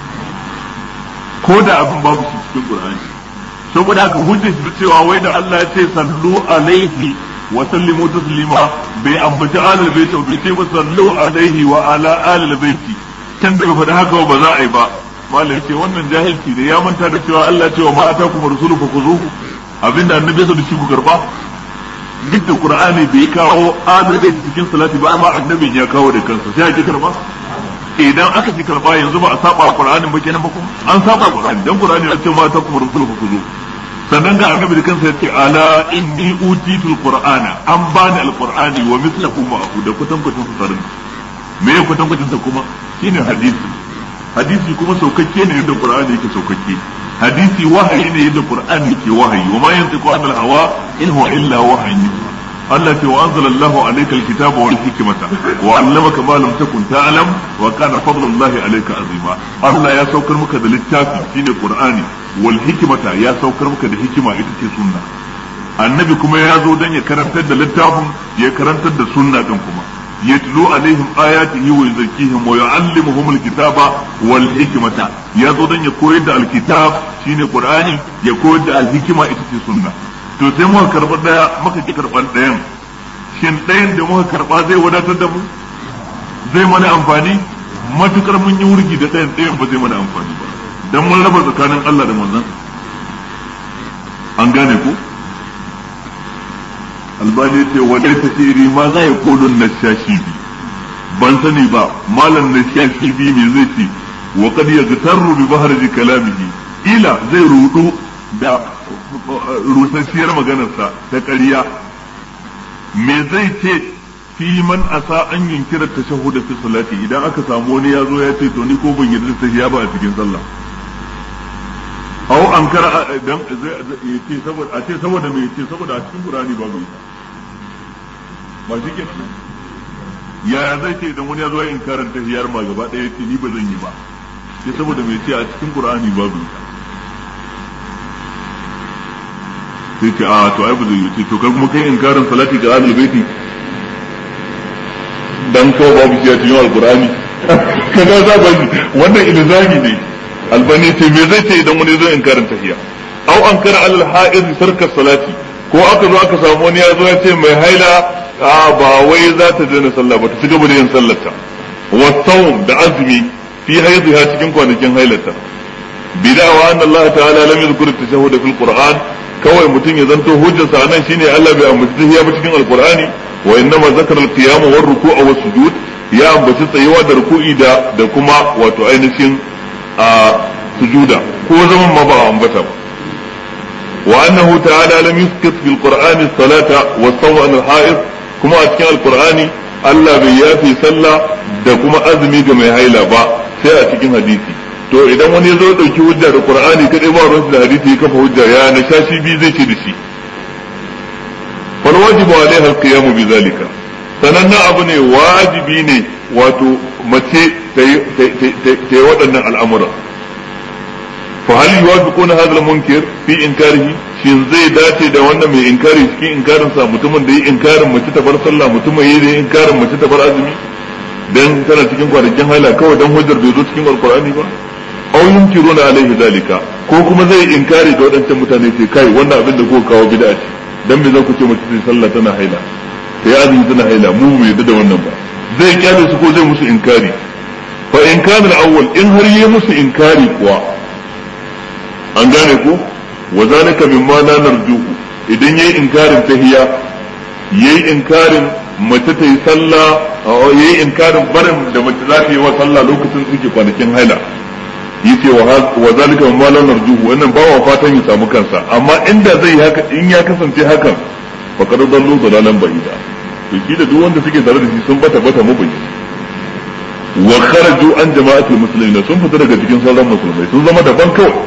ko da abin babu shi cikin qur'ani saboda haka hujjar shi cewa wai da Allah ya ce sallu alaihi wa sallimu taslima bai ambaci alal baiti bai ce ba sallu alaihi wa ala alal baiti kan da faɗa haka ba za a yi ba malam ce wannan jahilci ne ya manta da cewa Allah cewa ma atakum rasulu fa kuzuhu abinda annabi sa da shi ku karba duk da qur'ani bai kawo adalci cikin salati ba amma annabi ya kawo da kansa sai ake karba idan aka ci karba yanzu ba a saba qur'anin ba kenan ba kuma an saba qur'ani dan qur'ani ya ce ma atakum rasulu fa kuzuhu sannan ga annabi da kansa ya ce ala inni utitul qur'ana an bani alqur'ani wa mithluhu ma'ahu da kutankutin sarin me ya kutankutin sa kuma shine hadisi hadisi kuma saukakke ne yadda qur'ani yake saukakke hadisi wahayi ne yadda qur'ani yake wahayi wa ma yantiqu anil hawa in huwa illa wahyi Allah ce wa anzala Allahu alayka alkitaba wal hikmata wa 'allamaka ma lam takun ta'lam wa kana fadlullahi alayka azima Allah ya saukar maka da littafi shine qur'ani wal hikmata ya saukar maka da hikima ita ce sunna annabi kuma ya zo dan ya karantar da littafin ya karantar da sunna din kuma يتلو عليهم آياته ويزكيهم ويعلمهم الكتاب والحكمة يا زودن يكويد الكتاب شيني قرآني يكويد الحكمة إتتي سنة to sai muka karɓa ɗaya muka ki karɓar ɗayan shin ɗayan da muka karɓa zai wadatar da mu zai mana amfani matukar mun yi wurgi da ɗayan ɗayan ba zai mana amfani ba dan mun raba tsakanin Allah da manzon an gane ku albani ce wadai tasiri ma za ya kodun na shashi bi ban sani ba malam na shashi bi me zai ce wa kad yaghtarru bi bahri kalamihi ila zai rudu da rusasshiyar maganarsa ta ƙarya me zai ce fi man asa an yunkira tashahhud fi salati idan aka samu wani ya zo ya ce to ni ko ban yarda tahiyya ba a cikin sallah aw an kara dan yace saboda a ce saboda me yace saboda a cikin qur'ani babu ita ba shi ke ya zai ce idan wani ya zo ya inkarin tahiyar ma gaba ɗaya yace ni ba zan yi ba sai saboda me yace a cikin qur'ani babu ita sai ce a to ai ba zai yi to kai kuma kai inkarin salati ga ahlul baiti dan kawai babu shi a cikin alqur'ani kaga za ba wannan ilzami ne albani ce me zai ce idan wani zo in karanta tahiya au an kara alal ha'iz sarka salati ko aka zo aka samu wani ya zo ya ce mai haila a ba wai za ta daina sallah ba ta ci gaba da yin sallarta wa sawm da azumi fi haidha cikin kwanakin hailata bidawa anna Allah ta'ala lam yadhkur at-tashahhud fil Qur'an kawai mutum ya zanto hujjarsa anan shine Allah bai ambaci tahiya ba cikin alqur'ani wa innama zakara al-qiyam wa ruku'a wa sujud ya ambaci tsayuwa da ruku'i da da kuma wato ainihin a sujuda ko zaman ma ba a ambata ba wa annahu ta'ala lam yuskit fil qur'ani salata wa sawma al ha'id kuma a cikin alqur'ani Allah bai yafi sallah da kuma azumi ga mai haila ba sai a cikin hadisi to idan wani ya zo dauki hujja da qur'ani kadai ba ruwan da hadisi ya kafa hujja ya na shashi bi zai ce da shi fal wajibu alaiha alqiyamu bi zalika sanannen abu ne wajibi ne wato mace ta yi waɗannan al'amura fa hal yuwafiquna hadha al-munkir fi inkarihi shin zai dace da wannan mai inkari cikin inkarin sa mutumin da yi inkarin mace ta bar sallah mutumin yi da inkarin mace ta bar azumi dan tana cikin kwanakin haila kawai dan hujjar bai zo cikin alqur'ani ba aw yunkiruna alaihi zalika ko kuma zai inkari ga waɗancan mutane ce kai wannan abin da kuka kawo bid'a ce dan me za ku ce mace ta sallah tana haila ta yi azumi tana haila mu bai yadda da wannan ba zai kyale su ko zai musu inkari fa in kana al-awwal in har yi musu inkari kuwa an gane ko wa zalika mimma la narjuhu idan yayi inkarin tahiyya yayi inkarin mace ta yi sallah yayi inkarin barin da mace za ta yi wa sallah lokacin suke kwanakin haila yace wa zalika mimma la narjuhu wannan ba wa fatan ya samu kansa amma inda zai haka in ya kasance hakan faqad dallu dalalan ba'ida to shi da duk wanda suke tare da shi sun bata bata mabayi wa kharaju an jama'atul muslimin sun fita daga cikin sauran musulmai sun zama daban kawai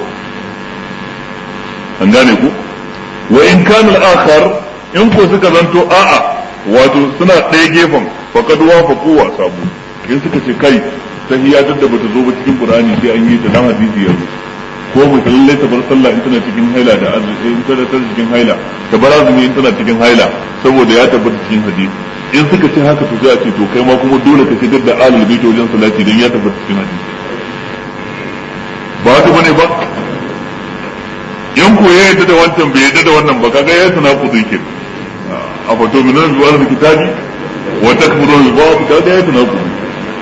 an gane ku wa in kana al-akhar in ko suka zanto a'a wato suna ɗaya gefen faqad wafaqu wa sabu in suka ce kai tahiyya duk da bata zo ba cikin qur'ani sai an yi ta dan hadisi yanzu ko mu lalle ta bar sallah in tana cikin haila da azumi in tana cikin haila ta bar azumi in tana cikin haila saboda ya tabbata cikin hadisi in suka ce haka to sai a ce to kai ma kuma dole ka shigar da alul bait wajen salati dan ya tabbata cikin hadisi ba haka bane ba in ko ya yadda da wancan bai yadda da wannan ba kaga ya tana kudu ke a fato min nan zuwa da kitabi wa takfuru bi ba'd kaga ya tana kudu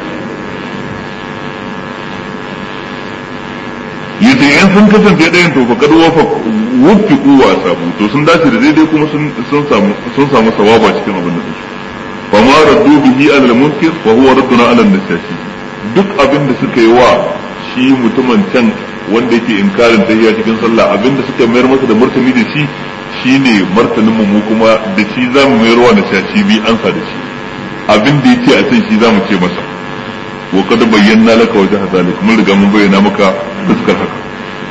yace in sun kasance ɗayan to fakad wafa wufiqu wa sabu to sun dace da daidai kuma sun samu sun samu sawaba cikin abin da su fa ma raddu bihi ala al-munkir wa huwa radduna ala an-nasashi duk abin da suka yi wa shi mutumin can wanda yake inkarin tahiyya cikin sallah abin da suka mayar masa da martani da shi shine martanin mu kuma da shi zamu mayar wa nasashi bi ansa da shi abin da yace a can shi zamu ce masa wa kad bayyana laka wajha zalik mun riga mun bayyana maka fuskar haka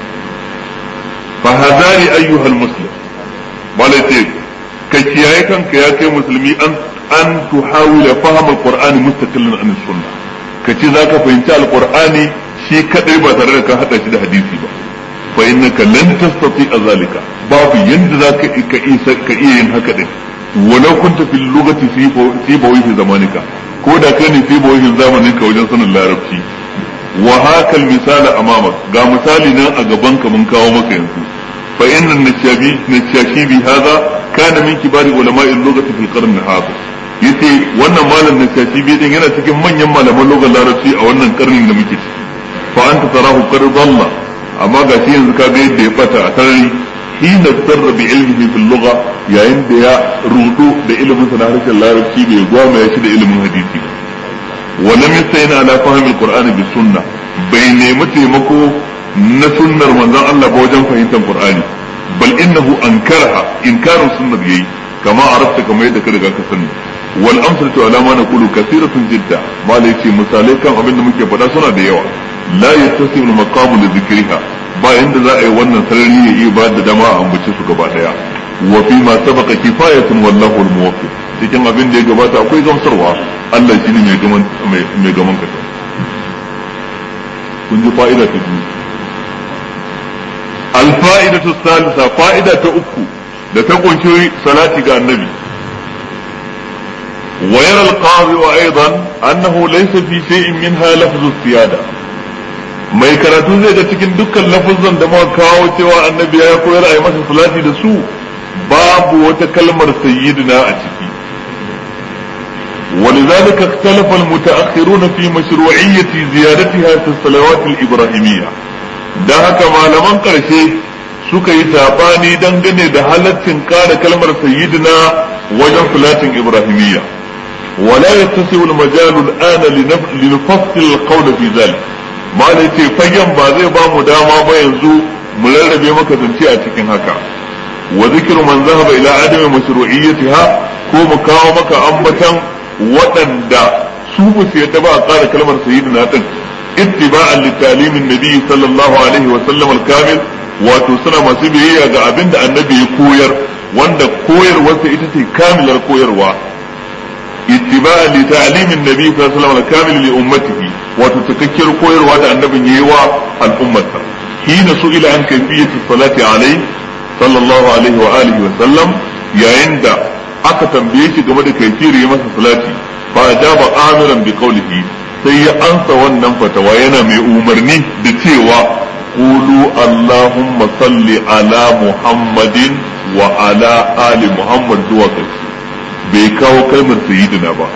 fa hadari ayyuhal muslim malai ce ka kiyaye kanka ya kai musulmi an an tuhawila faham alqur'ani mustaqillan an sunna ka ce zaka fahimci alqur'ani shi kadai ba tare da ka hada shi da hadisi ba fa innaka lan tastati zalika babu yanda zaka ka isa ka iya yin haka din walau kunta fil lugati fi bawi fi zamanika ko da kai ne fi bawi zamanin ka wajen sanin larabci wa hakal misala amamak ga misali nan a gaban ka mun kawo maka yanzu fa inna nashabi nashashi bi hadha kana min kibari ulama'i lughati fil qarn hadha yace wannan malam nashashi bi din yana cikin manyan malaman lugar larabci a wannan karnin da muke ciki fa anta tarahu qad dalla amma ga shi yanzu kaga yadda ya bata a sarari hina sarra bi ilmihi fil lugha yayin da ya rudu da ilimin sa na harshen larabci bai gwama ya shi da ilimin hadisi ba ولم يستعين على فهم القرآن بالسنة بين متيمكو نسنة من الله بوجن فهمت القرآن بل إنه أنكرها إنكار السنة يي كما عرفت كما يدك لك سنة والأمثلة على ما نقول كثيرة جدا ما ليتي مثالي كان أبن مكي فدا سنة ديوا لا يتسم المقام لذكرها ba inda za a yi wannan sarari ya iya ba da dama a ambace su gaba daya wa fi ma sabaka kifayatun wallahu al-muwaffiq cikin abin da ya gabata akwai gamsarwa Allah shi ne mai gaman kasa kun ji fa'ida ta biyu alfa'ida ta salisa fa'ida ta uku da ta kunshi salati ga annabi ويرى القاضي أيضا أنه ليس في شيء منها لفظ السيادة mai karatu zai ga cikin dukkan lafazan da muka kawo cewa annabi ya koyar a yi masa salati da su babu wata kalmar sayyidina a ciki ولذلك اختلف المتأخرون في مشروعية زيادتها في الصلوات الإبراهيمية da haka malaman ƙarshe suka yi saɓani dangane da halaccin ƙara kalmar sayyidina wajen salatin ibrahimiyya ولا يتسع المجال الآن لنفصل القول في ذلك ما yace fagen ba zai ba mu dama ba yanzu mu rarrabe maka zance a cikin haka wa zikru man zahaba ila adami mashru'iyyatiha ko mu kawo maka ambatan waɗanda su ba su yadda ba a tsara kalmar sayyidina din ittiba'an li talimin nabi sallallahu alaihi wa sallam al-kamil wato suna masu biyayya ga abin da annabi ya koyar wanda koyarwarsa ita ce kamilar koyarwa اتباعا لتعليم النبي صلى الله عليه وسلم الكامل لأمته وتتككر كوير وعد النبي يوا الأمة حين سئل عن كيفية الصلاة عليه صلى الله عليه وآله وسلم يا عند aka tambaye shi game da kaifiyar yi masa salati fa ajaba amiran bi qawlihi sai ya ansa wannan fatawa yana mai umarni da cewa qulu allahumma salli ala muhammadin wa ala ali muhammad zuwa ƙarshe bai kawo kalmar sayyidina ba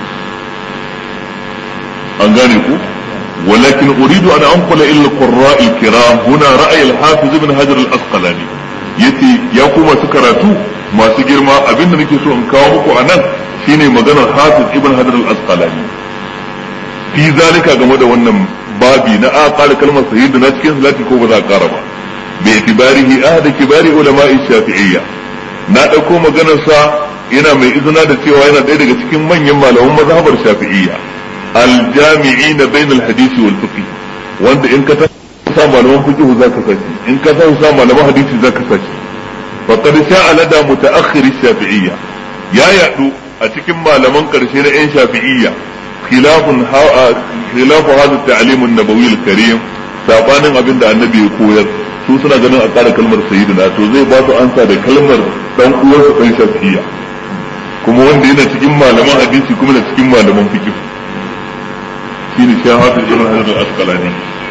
an gane ku ولكن أريد أن أنقل إلى القراء الكرام هنا رأي الحافظ ابن حجر الأسقلاني yace ya kuma su karatu masu girma abin da nake so in kawo muku a nan shine maganar hafiz ibn hajar al-asqalani fi zalika game da wannan babi na a ƙara kalmar sayyidina cikin salati ko ba za a ƙara ba bi itibarihi ahad kibari ulama'i shafi'iyya na ɗauko maganar sa yana mai izina da cewa yana ɗaya daga cikin manyan malaman mazhabar shafi'iyya aljami'ina bain alhadisi wal fiqh wanda in ka ta sa malaman fiqh zaka sashi in ka sa malaman hadisi zaka sashi faqad sha'a lada mutaakhir shafi'iyya ya yadu a cikin malaman karshe na yan shafi'iyya khilafun khilafu hadha at-ta'lim an-nabawi al-karim sabanin abin da annabi ya koyar su suna ganin a ƙara kalmar sayyidina to zai ba su ansa da kalmar dan uwarsa dan shafi'iyya kuma wanda yana cikin malaman hadisi kuma da cikin malaman fiqh shine shahadu ibn hajar al-asqalani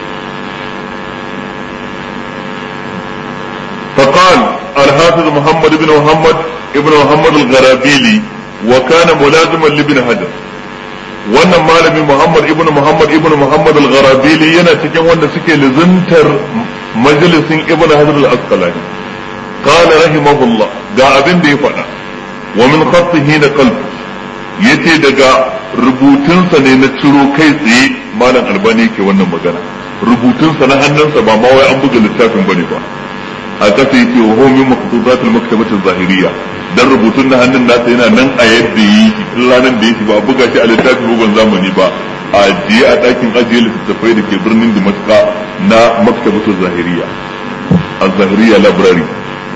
فقال الحافظ محمد بن محمد ابن محمد الغرابيلي وكان ملازما لابن حجر wannan malami Muhammad ibn Muhammad ibn Muhammad al-Gharabili yana cikin wanda suke lizantar majalisin ibn Hajar al-Asqalani qala rahimahullah ga abin da ya faɗa wa min khattihi na qalb yace daga rubutunsa ne na ciro kai tsaye malam albani yake wannan magana rubutunsa na hannunsa ba ma wai an buga littafin bane ba a kasa yake wa huwa min maktubatil maktabatil zahiriyya dan rubutun na hannun nasa yana nan a yadda yi ranar da yake ba buga shi a littafin bugun zamani ba a ajiye a ɗakin ajiye littattafai da ke birnin Damascus na maktabatul zahiriyya az-zahiriyya library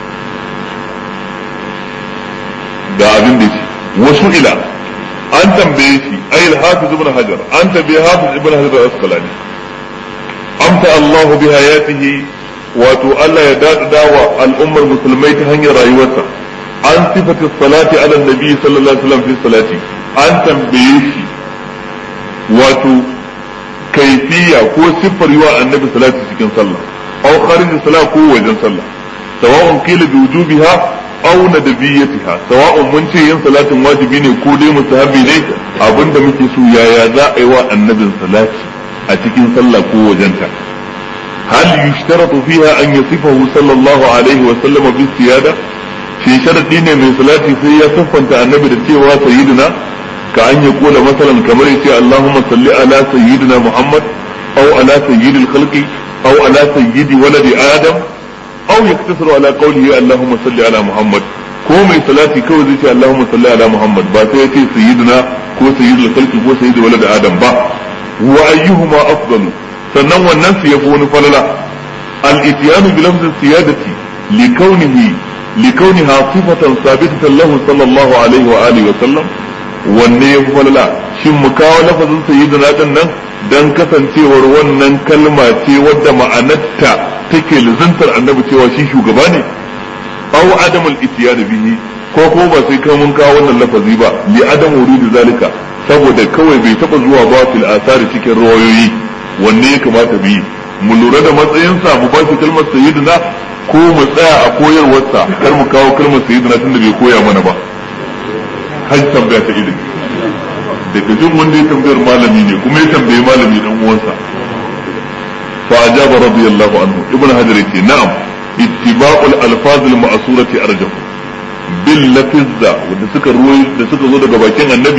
ga abin da shi wasu ila an tambaye shi ay al-hafiz ibn hajar an tambaye hafiz ibn hajar al-asqalani amta Allahu bi hayatihi wato Allah ya dada wa al'ummar musulmai ta hanyar rayuwarsa an sifati salati ala nabi sallallahu alaihi wasallam fi salati an tambaye shi wato kaifiya ko siffar yiwa annabi salati cikin sallah aw kharij salat ko wajen sallah sawa'un qila bi wujubiha aw nadbiyatiha sawa'un mun ce yin salatin wajibi ne ko dai mustahabi ne abinda muke so yaya za a yi wa annabin salati a cikin sallah ko wajenta هل يشترط فيها أن يصفه صلى الله عليه وسلم بالسيادة في شرط دين من صلاة في يصف أنت النبي التيوى سيدنا كأن يقول مثلا كما يتي اللهم صل على سيدنا محمد أو على سيد الخلق أو على سيد ولد آدم أو يقتصر على قوله اللهم صل على محمد ko mai salati kawai zai ce Allahumma salli ala Muhammad ba sai ya ce sayyidina ko sayyidul khalqi ko sayyidul walad Adam ba wa ayyuhuma afdalu sannan wannan su yafi wani falala al-ityanu bi lafzi siyadati li kaunihi li kauniha sifatan sabitatan lahu sallallahu alaihi wa alihi wa sallam wanne yafi falala shin mu kawo lafazin sayyidina din nan dan kasancewar wannan kalma ce wadda ma'anarta take lizantar annabi cewa shi shugaba ne aw adamul ityan bihi ko ko ba sai kai mun kawo wannan lafazi ba li adam wurudi zalika saboda kawai bai taba zuwa ba fil asari cikin rawayoyi wanne ya kamata bi mu lura da matsayinsa mu ba shi kalmar sayyidina ko mu tsaya a koyarwarsa kar mu kawo kalmar sayyidina tunda bai koya mana ba har tambaya ta ilimi daga jin wanda ya tambayar malami ne kuma ya tambayi malami dan uwansa fa ajaba radiyallahu anhu ibnu hajar yace na'am ittiba'ul alfaz al ma'surati arjahu bil lafizza wanda suka ruwai da suka zo daga bakin annabi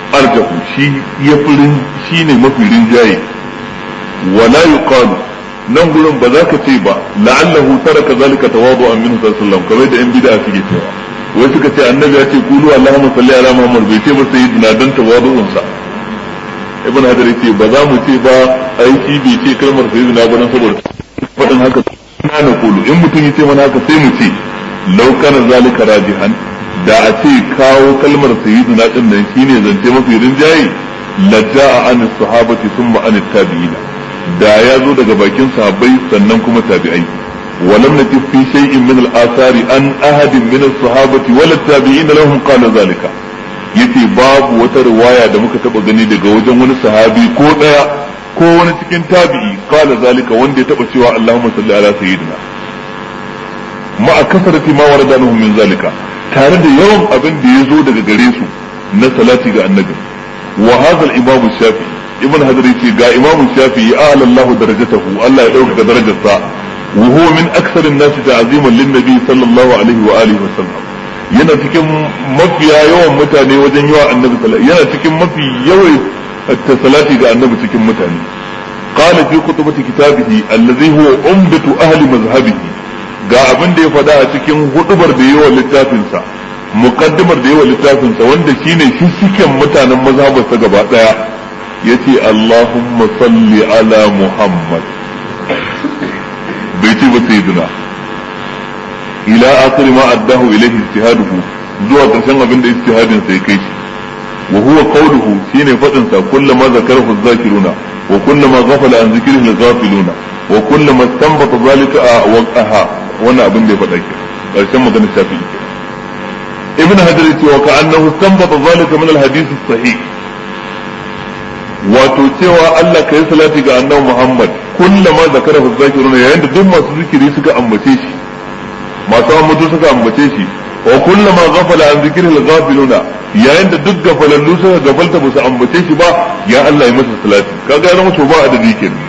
arjahu shi ya furin shi ne mafi rinjaye wala yuqalu nan gurin ba za ka ce ba la'allahu taraka zalika tawadu'an minhu sallallahu alaihi wasallam kamar da yan bid'a suke cewa wai suka ce annabi ya ce kulu allahumma salli ala muhammad bai ce ba sayyidina dan tawadu'un sa ibn hajar yace ba za mu ce ba aiki bai ce kalmar sayyidina ba dan saboda fadin haka na na kulu in mutum ya ce mana haka sai mu ce law kana zalika rajihan da a ce kawo kalmar sayyidina din nan shine zance mafi rinjaye la ja'a an sahabati thumma an tabi'in da ya zo daga bakin sahabbai sannan kuma tabi'ai ولم نجد في شيء من الآثار أن أحد من الصحابة ولا التابعين لهم قال ذلك yace babu wata riwaya da muka taba gani daga wajen wani sahabi ko daya ko wani cikin tabi'i qala zalika wanda ya taba cewa Allahumma salli ala sayyidina ma kasarati ma warada min zalika tare da yawan abin da ya zo daga gare su na salati ga annabi wa hadha al-imam shafi'i ibn hadar yace ga imam shafi'i a'la Allah darajatahu Allah ya dauka darajarsa wa huwa min akthar an-nas ta'ziman lin-nabi sallallahu alaihi wa alihi wa sallam yana cikin mafiya yawan mutane wajen yawa annabi sallallahu yana cikin mafi yawan salati ga annabi cikin mutane qala fi kutubati kitabihi allazi huwa umdatu ahli mazhabihi ga abin da ya faɗa a cikin hudubar da yawa littafinsa muqaddimar da yawa littafinsa wanda shine shishiken mutanen mazhabarsa gaba daya yace Allahumma salli ala Muhammad bai ce ba sayyidina ila akhir ma addahu ilayhi ijtihaduhu zuwa karshen abin da ijtihadin sai kai shi wa huwa qawluhu shine fadin sa kullama zakarahu zakiruna wa kullama ghafala an zikrihi ghafiluna wa kullama istanbata zalika waqaha wannan abin da ya faɗa ke karshen maganar shafi'i ibn hajar yace wa ka'annahu istanbata zalika min al-hadith sahih wato cewa Allah kai salati ga annabi Muhammad kullama zakarahu zakiruna yayin da duk masu zikiri suka ambace shi masu ambato suka ambace shi wa kullama ghafala an zikri al-ghafiluna yayin da duk gafalallu suka gafalta ba su ambace shi ba ya Allah ya masa salati kaga ya zama to ba adadi kenan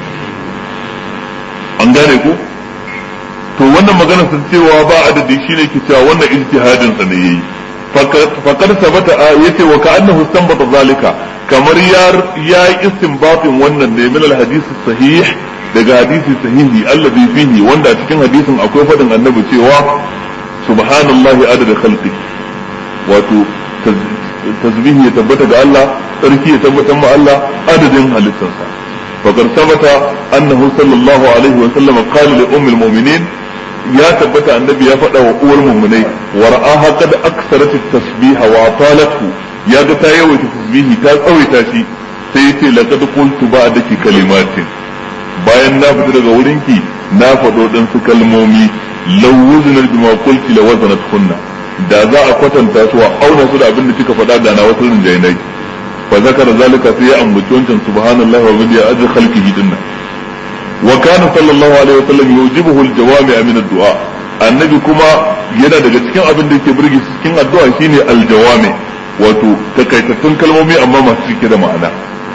an gane ko to wannan magana sun cewa ba adadi shine ke cewa wannan ijtihadin sa ne yayi faqad sabata yace wa ka'annahu istanbata zalika kamar ya ya istinbatin wannan ne min al-hadith sahih daga hadisi sahihi allazi fihi wanda a cikin hadisin akwai fadin annabi cewa subhanallahi adada khalqi wato tasbihi ya tabbata ga Allah sarki ya tabbata ma Allah adadin halittarsa faqad sabata annahu sallallahu alaihi wa sallam qala li ummil mu'minin ya tabbata annabi ya faɗa wa uwar mu'minai wa ra'aha qad aksarat at-tasbiha wa atalathu ya ga ta yawaita tasbihi ta tsawaita shi sai yace laqad qultu ba'daki kalimatin bayan na fita daga wurinki na faɗo ɗan su kalmomi lawuzinar bima qulti la wazanat kunna da za a kwatanta su a auna su da abin da kika faɗa da na wasu rinjainai fa zakara zalika sai ya ambaci wancan subhanallahi wa bihamdihi ajr khalqihi dinna wa kana sallallahu alaihi wa sallam yujibuhu al-jawami' min ad-du'a annabi kuma yana daga cikin abin da yake burge cikin addu'a shine al-jawami wato takaitattun kalmomi amma masu cike da ma'ana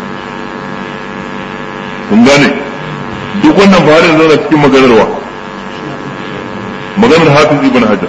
kun gane duk wannan ba har yanzu cikin maganarwa maganar hafiz ibn hajar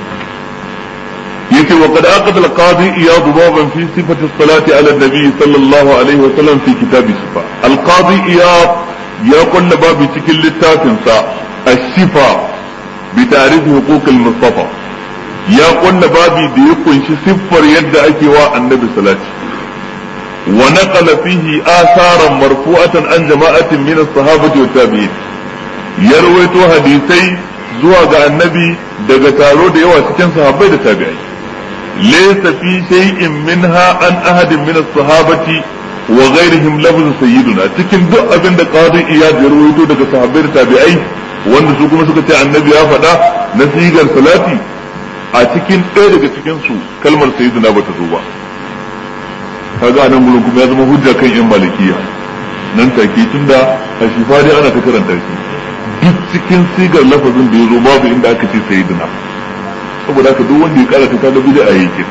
yace wa qad aqada al-qadi iyad baban fi sifati as-salati ala an-nabi sallallahu alaihi wa sallam fi kitab sifa al-qadi iyad ya kulla babu cikin littafin sa ash-shifa bi ta'rif huquq al-mustafa ya kulla babi da ya kunshi siffar yadda ake wa annabi salati ونقل فيه آثارا مرفوعة عن جماعة من الصحابة والتابعين يرويتو حديثي زوا ga annabi daga taro da yawa cikin sahabbai da tabi'ai laysa fi shay'in minha an ahadin min as-sahabati wa ghayrihim lafz sayyiduna cikin duk abin da qadi iyad ya rawaito daga sahabbai da tabi'ai wanda su kuma suka ce annabi ya faɗa na sigar salati a cikin ɗaya daga cikin su kalmar sayyiduna bata zo ba kaga nan gurin kuma ya zama hujja kan yan malikiya nan take tunda a shifa dai ana ta karanta shi duk cikin sigar lafazin da ya zo babu inda aka ce sayyidina saboda haka duk wanda ya karata kaga bid'a yake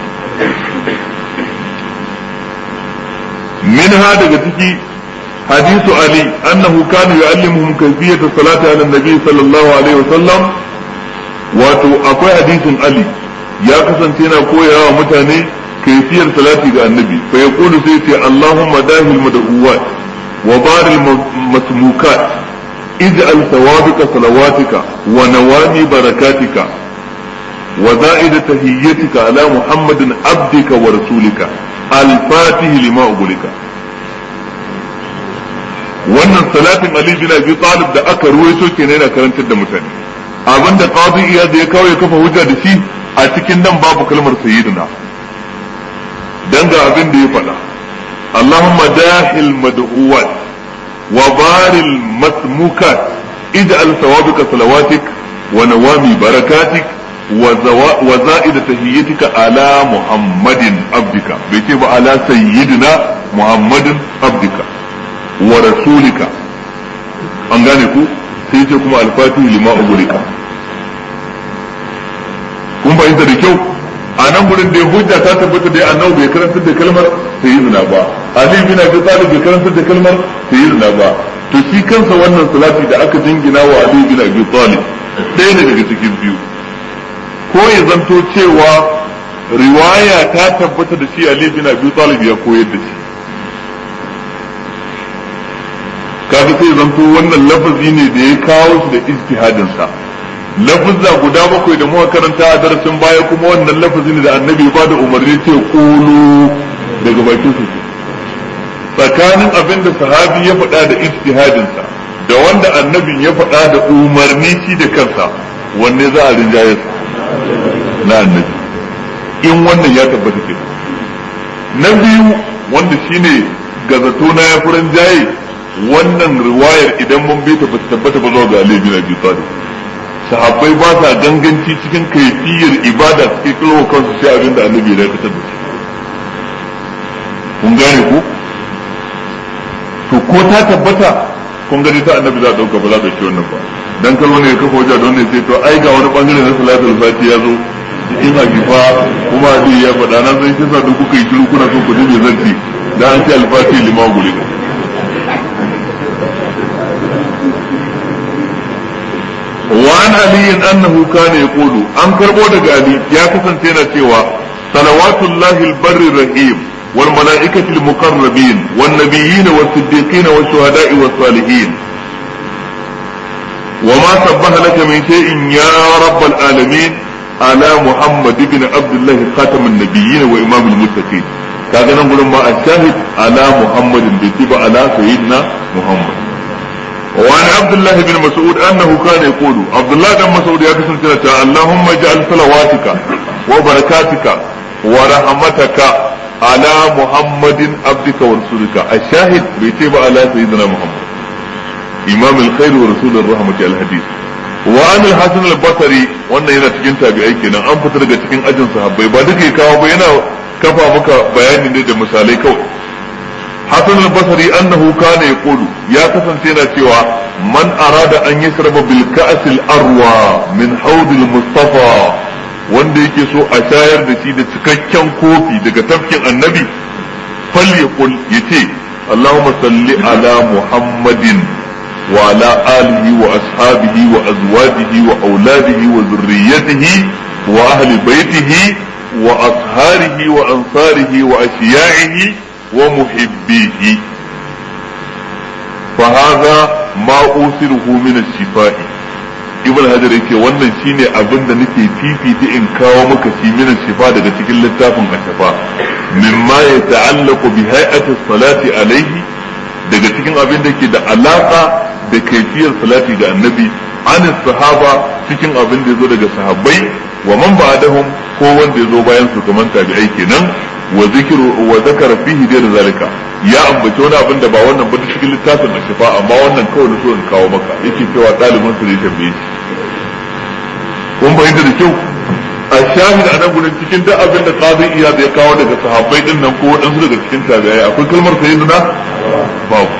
منها daga ciki حديث علي أنه كان يعلمهم كيفية الصلاة على النبي صلى الله عليه وسلم wato akwai hadisin Ali ya kasance yana koyawa mutane kaifiyar salati ga annabi fa yaqulu sai ce Allahumma dahil mad'uwat wa baril masmukat ij'al thawabika salawatika wa nawami barakatika wa za'ida tahiyyatika ala muhammadin abdika wa rasulika al-fatih lima ugulika wannan salatin Ali bin Abi Talib da aka ruwaito kenan yana karantar da mutane abinda qadi iyad ya kawo ya kafa hujja da shi a cikin nan babu kalmar sayyidina dan ga abin da ya faɗa Allahumma dahil mad'uwat wa baril masmukat ij'al thawabika salawatik wa nawami barakatik wa za'ida tahiyyatika ala muhammadin abdika bai ce ba ala sayyidina muhammadin abdika wa rasulika an gane ku sai ce kuma alfatihu lima ugurika kun fahimta da kyau a nan gurin da hujja ta tabbata da annabi bai karantar da kalmar sayyidina ba ali bin abi talib bai karantar da kalmar sayyidina ba to shi kansa wannan salati da aka jingina wa ali bin abi talib ɗaya ne daga cikin biyu ko ya zanto cewa riwaya ta tabbata da shi ali bin abi talib ya koyar da shi kaga sai zanto wannan lafazi ne da ya kawo shi da ijtihadin sa lafazza guda bakwai da muka karanta a darasin baya kuma wannan lafazi ne da annabi ba da umarni ce kulu daga bakin su tsakanin abin da sahabi ya faɗa da ijtihadin sa da wanda annabin ya faɗa da umarni shi da kansa wanne za a rinjaye na annabi in wannan ya tabbata ke na biyu wanda shine gazato na ya furan jaye wannan riwayar idan mun bi ta ba tabbata ba zuwa ga Ali bin Abi Talib sahabbai ba sa ganganci cikin kaifiyar ibada suke kalwa kansu sai abin da annabi ya dakatar da shi kun gane ku to ko ta tabbata kun gani ta annabi za a dauka ba za a dauki wannan ba dan kalwa ne ya kafa wajen don ne sai to ai ga wani bangare na salatul fati ya zo cikin hakifa kuma Ali ya faɗa na san kisa da kuka yi shiru kuna so ku ji me zanci da an ce alfati lima gulika وعن علي أنه كان يقول أن كربو علي يا كسن تينا سوى صلوات الله البر الرحيم والملائكة المقربين والنبيين والصديقين والشهداء والصالحين وما سبح لك من شيء يا رب العالمين على محمد بن عبد الله خاتم النبيين وإمام المتقين كذا نقول ما الشاهد على محمد بيتبع على سيدنا محمد وعن عبد الله بن مسعود انه كان يقول عبد الله بن مسعود يا كسن تنا اللهم اجعل صلواتك وبركاتك ورحمتك على محمد عبدك ورسولك الشاهد بيتيب على سيدنا محمد امام الخير ورسول الرحمة الحديث وعن الحسن البصري wannan yana cikin tabi'ai kenan an fita daga cikin ajin sahabbai ba duka kawo ba yana kafa maka bayani ne da misalai kawai حسن البصري أنه كان يقول يا كسن سينا سوى من أراد أن يشرب بالكأس الأروى من حوض المصطفى wanda yake so a shayar da shi da cikakken kofi daga tafkin annabi falyakul yace Allahumma salli ala Muhammadin wa ala alihi wa ashabihi wa azwajihi wa auladihi wa zurriyyatihi wa ahli baitihi wa asharihi wa ansarihi wa ashiya'ihi ومحبيه فهذا ما أوصره من الشفاء ibn hajar yake wannan shine abin da nake fifita in kawo maka shi min shifa daga cikin littafin ashafa mimma ya ta'allaqu bi hay'ati salati alaihi daga cikin abin da ke da alaka da kaifiyar salati ga annabi an sahaba cikin abin da yazo daga sahabbai wa man ba'dahum ko wanda yazo bayan su kaman tabi'ai kenan wa zikru wa zakara fihi da zalika ya ambaci wani abin da ba wannan ba cikin littafin ashifa amma wannan kawai na so in kawo maka yake cewa ɗalibin su ne tambaye shi kun bayyana da kyau a shahid a nan gudun cikin duk abin da qadi iya da ya kawo daga sahabbai din nan ko waɗansu daga cikin tabi'ai akwai kalmar sayyidina babu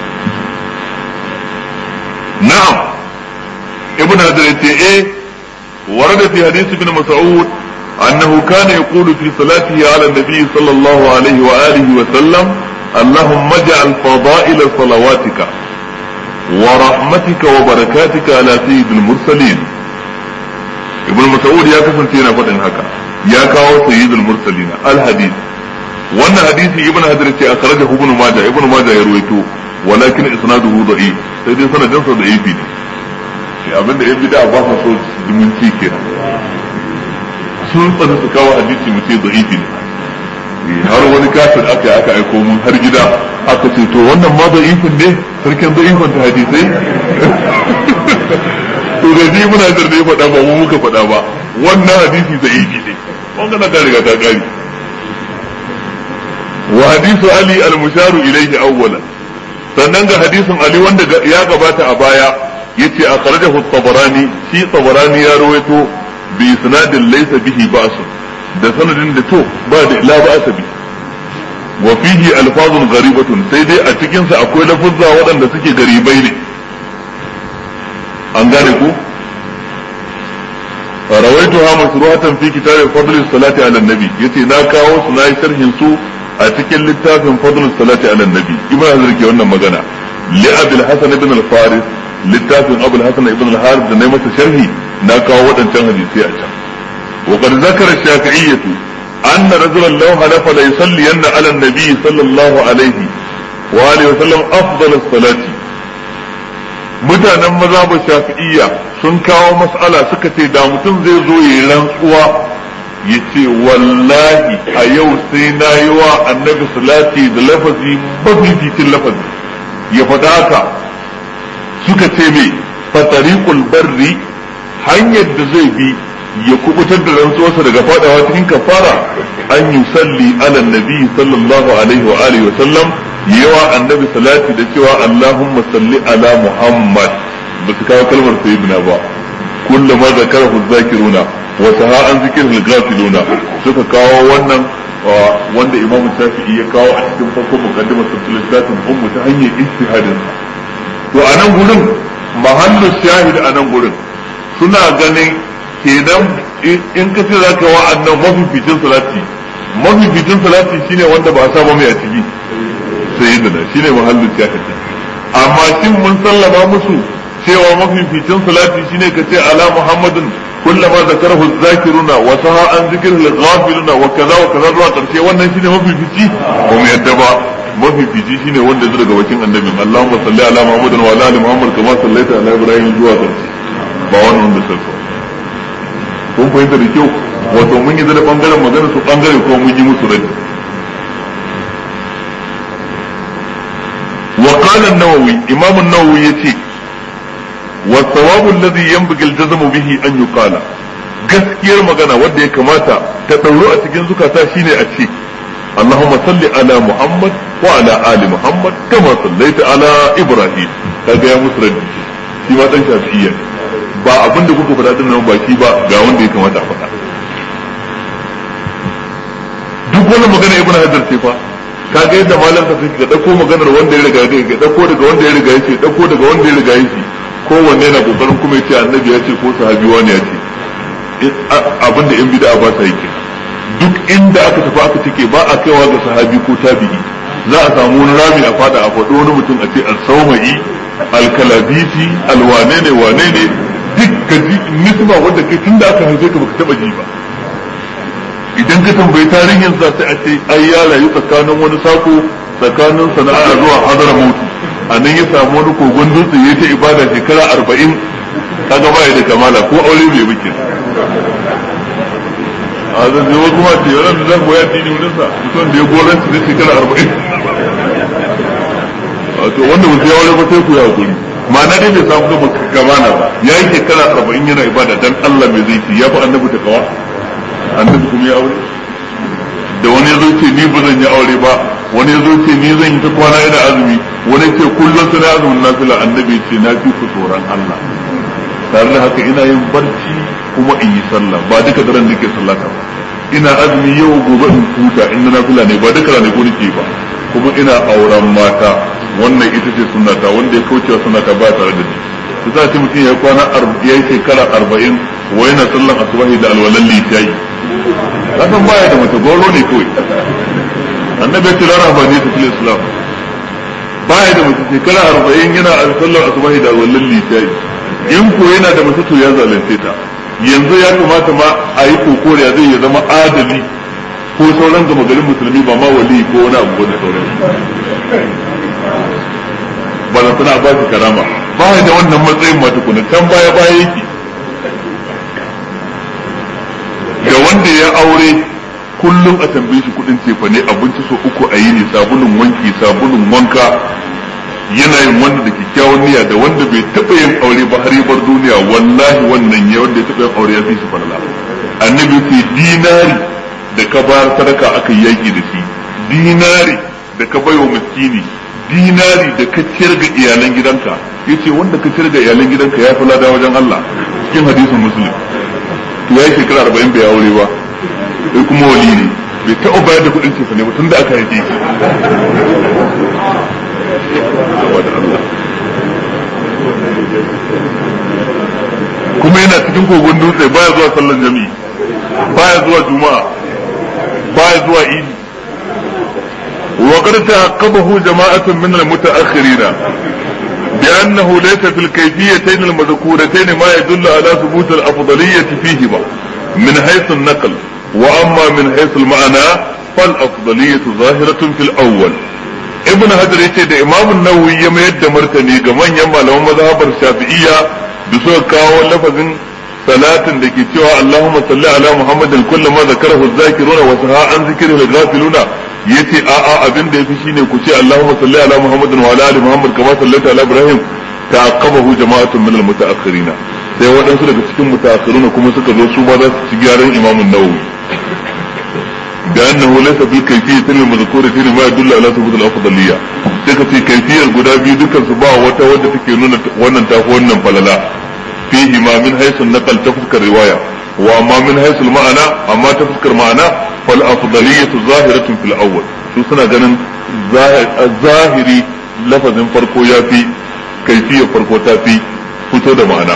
na'am ibn hajar yace eh ورد في حديث ابن مسعود أنه كان يقول في صلاته على النبي صلى الله عليه وآله وسلم اللهم اجعل فضائل صلواتك ورحمتك وبركاتك على سيد المرسلين ابن مسعود يا كسن تينا فتن هكا ya kawo sayyidul mursalina al hadith wannan hadisi ibn hajar ce akhrajahu ibn majah ibn majah ya ruwaito walakin isnaduhu da'if sai dai sanadin sa da'ifi ne shi abinda yan bid'a ba sa so zumunci kenan sun tsana su kawo hadisi mu ce da'ifi ne har wani kafir aka yi aka aiko mun har gida aka ce to wannan ma da'ifin ne sarkin da'ifin ta hadisai to da ji muna da ne faɗa ba mu muka faɗa ba wannan hadisi da'ifi ne wannan da riga ta gari wa hadisu ali al-musharu ilayhi awwalan sannan ga hadisin ali wanda ya gabata a baya yace akhrajahu at-tabarani shi tabarani ya rawaito bi isnadin laysa bihi ba'sun da sanadin da to ba da la ba'sa bi wa fihi alfazun gharibatun sai dai a cikin sa akwai lafuzza waɗanda suke garibai ne an gane ku rawaituha masruhatan fi kitab fadl salati ala nabi yace na kawo su na yi sharhin su a cikin littafin fadl salati ala nabi ibn hazar ke wannan magana li abul hasan ibn al-faris littafin abul hasan ibn al-harith da nayi masa sharhi na kawo waɗancan hadisi a can وقد ذكر الشافعية أن رجلا لو حلف ليصلين على النبي صلى الله عليه وآله وسلم أفضل الصلاة mutanen mazhabin shafi'iyya sun kawo mas'ala suka ce da mutum zai zo yi rantsuwa ya ce wallahi a yau sai na yi wa annabi salati da lafazi mafificin lafazi ya faɗa haka suka ce mai fatariqul barri hanyar da zai bi ya kubutar da rantsuwarsa daga fadawa cikin kafara an yi salli ala nabi sallallahu alaihi wa alihi wa sallam yawa annabi salati da cewa allahumma salli ala muhammad ba su kawo kalmar sayyidina ba kullu ma zakarahu zakiruna wa saha an zikirul ghafiluna suka kawo wannan wanda imamu shafi'i ya kawo a cikin farkon muqaddimar sulsulatin ummu ta hanyar ijtihadin to a nan gurin mahallu shahid a nan gurin suna ganin kenan in ka ce zaka wa annan mafificin salati mafificin salati shine wanda ba a saba mai a ciki sayyidina shine mahallin shahid amma shin mun sallama musu cewa mafificin salati shine ka ce ala muhammadin kullama zakarahu zakiruna wa saha an zikrihi ghafiluna wa kaza wa kaza zuwa karshe wannan shine mafifici ba mu yadda ba mafifici shine wanda zai daga wakin annabin Allahumma salli ala muhammadin wa ala ali muhammad kama sallaita ala ibrahim zuwa karshe ba wannan wanda sai kun fahimta da kyau wato mun yi da bangaren magana su bangare ko mun yi musu rai wa qala an-nawawi imam an-nawawi yace wa thawabu alladhi yanbaghi al-jazmu bihi an yuqala gaskiyar magana wanda ya kamata ta dauro a cikin zukata shine a ce اللهم صل على محمد وعلى آل محمد كما صليت على إبراهيم kaga ya musu raddi shi ma dan shafi'iyya ba abin da kuka faɗa dinnan baki ba ga wanda ya kamata a faɗa duk wannan magana ibnu hajar ce fa kaga yadda malam ka ka dauko maganar wanda ya riga ya dauko daga wanda ya riga yace dauko daga wanda ya riga yace kowanne yana kokarin kuma yace annabi ya ce ko sahabi wani ya ce abin da in bid'a ba sa yi duk inda aka tafi aka take ba a kaiwa ga sahabi ko tabi'i za a samu wani rami a fada a faɗo wani mutum a ce al-sawmai al-kalabiti al-wane ne wane ne duk ka ji nisba wanda kai tunda aka haife ka baka taba ji ba idan ka tambayi tarihin sa sai a ce ai ya rayu tsakanin wani sako tsakanin sana'a zuwa hadara mutu a nan ya samu wani kogon dutse ya ta ibada shekara arba'in kaga ba ya da kamala ko aure bai muke a zan zai wasu ma ce yaran da zan goya dini wurin sa mutum da ya goran su zai shekara arba'in wato wanda ba sai aure ba sai ku ya hakuri ma'ana dai bai samu gaba kamana ba ya yi shekara arba'in yana ibada dan Allah mai zai ci ya fi annabi ta kawa annabi kuma ya aure da wani ya zo ce ni ba zan yi aure ba wani ya zo ce ni zan yi ta kwana yana azumi wani ce kullum sai azumin nafila annabi ce na fi ku tsoron Allah tare da haka ina yin barci kuma in yi sallah ba duka daren nake sallata ba ina azumi yau gobe in huta in na nafila ne ba duka rane ko nake ba kuma ina auren mata wannan ita ce sunnata wanda ya kaucewa sunnata ba tare da ni su za ce mutum ya kwana ya yi shekara arba'in wa yana sallan asubahi da alwalan litiyayi kasan baya da mace goro ne kawai annabi ya ce rana ba ne ta fil islam baya da mace shekara arba'in yana sallan asubahi da alwalan litiyayi in ko yana da mace to ya zalunce ta yanzu ya kamata ma a yi kokoriya zai ya zama adali ko sauran gama garin musulmi ba ma wali ko wani abu da sauran ba na suna ba shi karama ba ya da wannan matsayin ma tukuna can baya baya yake da wanda ya aure kullum a tambaye shi kudin cefa ne abinci so uku a yi ne sabulun wanki sabulun wanka yana yin wanda da kyakkyawan niyya da wanda bai taɓa yin aure ba har bar duniya wallahi wannan ya wanda ya taɓa yin aure ya fi shi falala annabi ce dinari da ka bayar sadaka aka yaki da shi dinari da ka baiwa miskini dinari da ka ciyar ga iyalan gidanka yace wanda ka ciyar ga iyalan gidanka ya fi lada wajen Allah cikin hadisin muslim to ya shekara arba'in bai aure ba sai kuma wali ne bai taɓa bayar da kuɗin cefa ne ba tun da aka haife shi kuma yana cikin kogon dutse baya zuwa sallan jami'i baya zuwa juma'a baya zuwa idi وقد تعقبه جماعة من المتأخرين بأنه ليس في الكيفيتين المذكورتين ما يدل على ثبوت الأفضلية فيهما من حيث النقل وأما من حيث المعنى فالأفضلية ظاهرة في الأول ابن حجر yace da imam nawawi ya mayar da martani ga manyan malaman mazhabar shafi'iyya da suka kawo lafazin salatin da ke cewa Allahumma salli ala Muhammadin kullu ma zakarahu az-zakiruna wa saha an zikrihi al-ghafiluna yace a a abin da yafi shine ku ce Allahumma salli ala Muhammadin wa ala ali Muhammad kama sallaita ala Ibrahim ta'aqqabahu jama'atun min al-muta'akhirin sai waɗansu daga cikin mutaakhiruna kuma suka zo su ma za su ci gyaran Imam an-Nawawi da annahu laysa bil kayfiyyatin al-madhkuratin ma yadullu ala thubut al-afdaliyya sai ka ce kayfiyar guda biyu dukkan su ba wata wadda take nuna wannan tafi wannan falala fihi ma min haythu naqal ta fuskar riwaya wa amma min haythu al-ma'ana amma ta fuskar ma'ana fal afdaliyyatu zahiratun fil awwal su suna ganin zahiri lafazin farko ya fi kaifiyar farko ta fi fito da ma'ana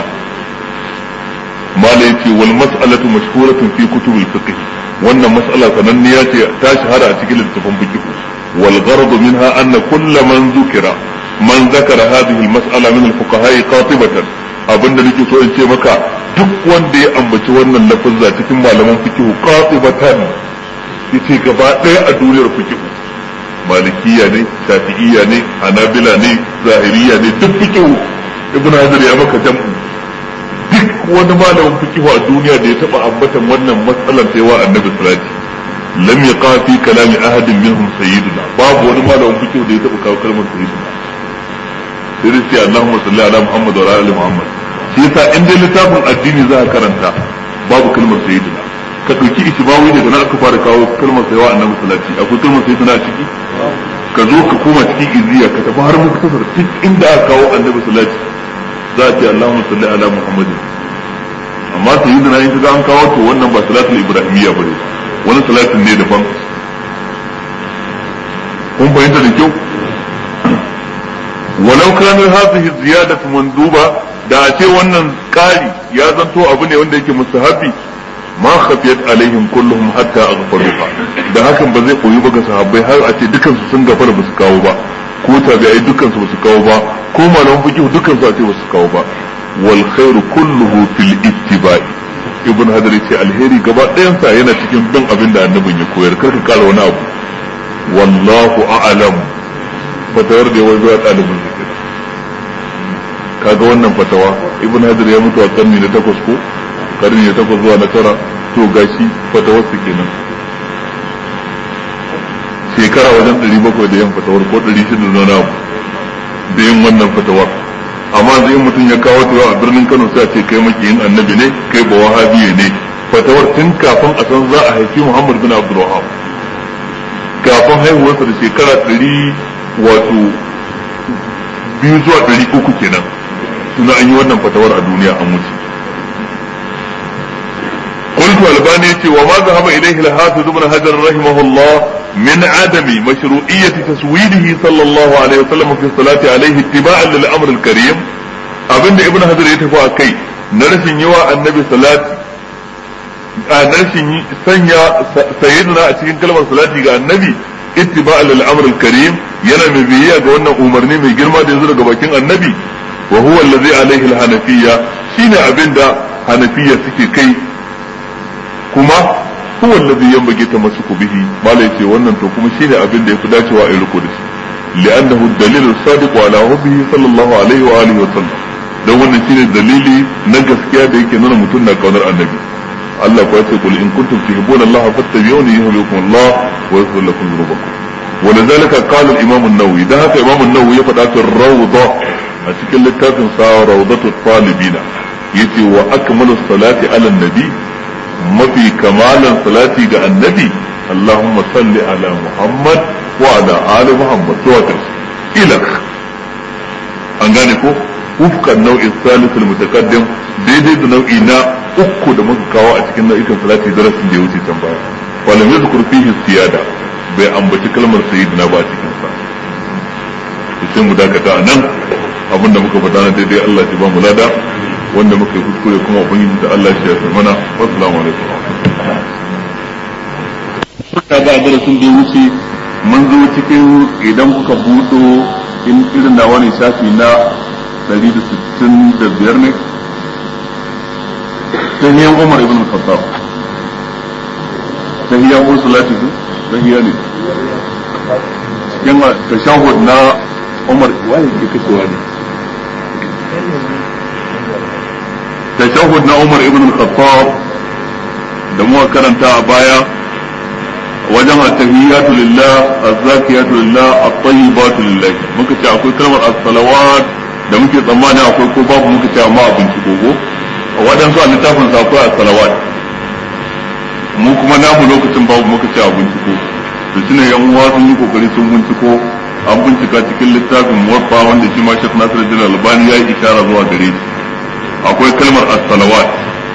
malai ce wal mas'alatu mashhuratun fi kutubul fiqh wannan mas'ala sananniya ce ta shahara a cikin littafin fiqh wal gharad minha anna kull man zukira man zakara hadhihi al mas'ala min al fuqaha qatibatan abinda nake so in ce maka duk wanda ya ambaci wannan lafazza cikin malaman fiqh qatibatan yace gaba ɗaya a duniyar fiqh malikiya ne shafi'iyya ne hanabila ne zahiriya ne duk fiqh ibn hajar ya maka jam'u duk wani malamin fiqh a duniya da ya taba ambatan wannan matsalar sai wa annabi salati lam yaqa fi kalami ahadin minhum sayyiduna babu wani malamin fiqh da ya taba kawo kalmar sayyiduna sai dai sai Allahumma salli ala Muhammad wa ala ali Muhammad shi yasa in dai littafin addini za ka karanta babu kalmar sayyiduna ka ɗauki ishibawi daga nan aka fara kawo kalmar sayawa annabi salati akwai kalmar sayyiduna a ciki ka zo ka koma cikin iziya ka tafi har muktasar duk inda aka kawo annabi salati za a ce Allahumma salli ala Muhammadin amma sayyiduna in kaga an kawo to wannan ba salatul ibrahimiyya bane wani salatin ne daban kun fahimta da kyau walau kana hadhihi ziyadatu manduba da a ce wannan ƙari ya zanto abu ne wanda yake mustahabi ma khafiyat alaihim kulluhum hatta aghfaruha da hakan ba zai koyi ba ga sahabbai har a ce dukansu sun gafara ba su kawo ba ko tabi'ai dukansu ba su kawo ba ko malaman fiqh dukansu a ce ba su kawo ba wal khairu kulluhu fil ittiba'i ibn hadar ce alheri gaba ɗayansa yana cikin bin abin da annabin ya koyar karka kara wani abu wallahu a'lam fatawar da yawan zuwa ɗalibin zikir kaga wannan fatawa ibn hadar ya mutu a karni na takwas ko karni na takwas zuwa na tara to gashi fatawar su kenan shekara wajen ɗari bakwai da yin fatawar ko ɗari shida da na da yin wannan fatawar amma zai mutum ya kawo ta a birnin Kano sai a ce kai makiyin annabi ne kai ba wahabiye ne fatawar tun kafin a san za a haifi Muhammad bin Abdul Wahhab kafin haihuwarsa da shekara ɗari wato biyu zuwa ɗari uku kenan tuna an yi wannan fatawar a duniya an wuce قلت الباني وما ذهب اليه الحافظ ابن حجر رحمه الله من عدم مشروعية تسويده صلى الله عليه وسلم في الصلاة عليه اتباعا للأمر الكريم abinda ibn hajar ya tafi a kai na rashin yawa annabi salati a na rashin sanya sayyidina a cikin kalmar salati ga annabi ittiba'a lil amr al karim yana mai biyayya ga wannan umarni mai girma da yanzu daga bakin annabi wa huwa allazi alaihi al hanafiyya shine abinda hanafiya suke kai kuma huwa alladhi yanbaghi tamassuku bihi malai ce wannan to kuma shine abin da yafi dacewa a yi riko da shi li'annahu ad-dalil as-sadiq ala hubbihi sallallahu alaihi wa alihi wa sallam dan wannan shine dalili na gaskiya da yake nuna mutum na kaunar annabi Allah ko yace kul in kuntum tuhibbuna Allah fattabi'uni yuhibbukum Allah wa yaghfir lakum dhunubakum ولذلك قال الإمام النووي ده هكا إمام النووي يفعل في الروضة أتكلم للتافن سا روضة الطالبين يتي وأكمل الصلاة على النبي ما في كمال صلاة على النبي اللهم صل على محمد وعلى آل محمد تواتر إلى an gane ko wufkan nau'in salisul mutaqaddim daidai da nau'i na uku da muka kawo a cikin nau'ikan salati darasin da ya wuce can baya walam yadhkur fihi siyada bai ambaci kalmar sayyidina ba a cikin sa sai mu dakata a nan abinda muka faɗa na daidai Allah ya ba mu lada wanda muka yi kuskure kuma ubangiji da Allah ya yarda mana assalamu alaikum ka ga darasin da ya wuce mun zo cikin idan kuka buɗo in irin da wani shafi na 165 ne ta hiyan Umar ibn Khattab ta hiyan Ursulati ta hiya ne cikin tashahud na Umar wani ke kashewa ne tashahud na Umar ibn Khattab da muka karanta a baya wajen at-tahiyyatu lillah az-zakiyatu lillah at-tayyibatu lillah muka ce akwai kalmar as-salawat da muke tsammani akwai ko babu muka ce amma abin ci gogo waɗansu a littafin sa akwai as-salawat mu kuma namu lokacin babu muka ce abin ci ko to shine yan uwa sun yi kokari sun binciko an bincika cikin littafin muwaffa wanda shi ma Sheikh Nasiruddin Albani ya yi ishara zuwa gare shi akwai kalmar as-salawat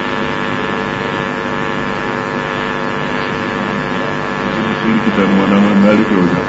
sun rikita ni wani na rike wajen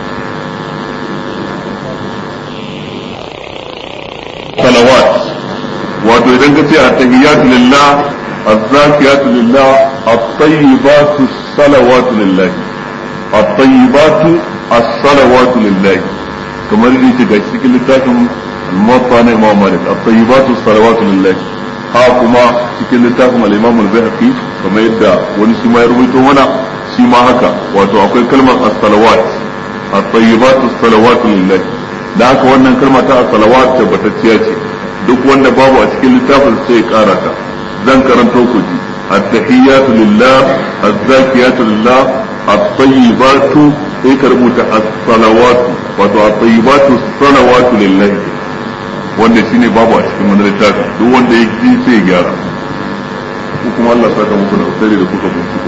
salawat wato idan ka ce at-tahiyyatu lillah az-zakiyatu lillah at-tayyibatu salawatu lillah at-tayyibatu as-salawatu lillah kamar yadda yake ga cikin littafin al-muwatta na Imam Malik at-tayyibatu as-salawatu lillah ha kuma cikin littafin al-Imam al-Baihaqi kamar yadda wani shi ma ya rubuto mana shi ma haka wato akwai kalmar as-salawat at-tayyibatu as-salawatu lillah da haka wannan kalma ta as-salawat tabbatacciya ce duk wanda babu a cikin littafin sai ya kara ta zan karanto ku ji at-tahiyyatu lillah az-zakiyatu lillah at-tayyibatu sai ka rubuta as-salawatu wato at-tayyibatu as-salawatu lillah wanda shine babu a cikin wani littafi duk wanda ya ji sai ya gyara ko kuma Allah saka muku da alkhairi da kuka binciko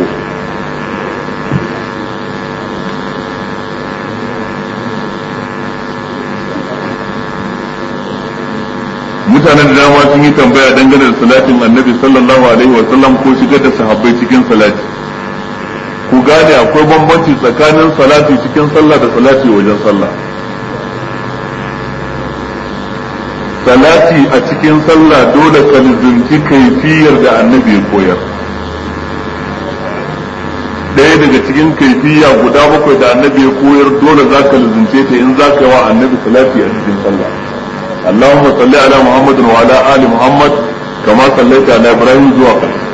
mutanen da dama sun yi tambaya dangane da salatin annabi sallallahu alaihi wa sallam ko shigar da sahabbai cikin salati ku gane akwai bambanci tsakanin salati cikin sallah da salati wajen sallah salati a cikin sallah dole ka lizinci kaifiyar da annabi ya koyar ɗaya daga cikin kaifiya guda bakwai da annabi ya koyar dole za ka lizince ta in za ka yi wa annabi salati a cikin sallah اللهم صل على محمد وعلى آل محمد كما صليت على إبراهيم zuwa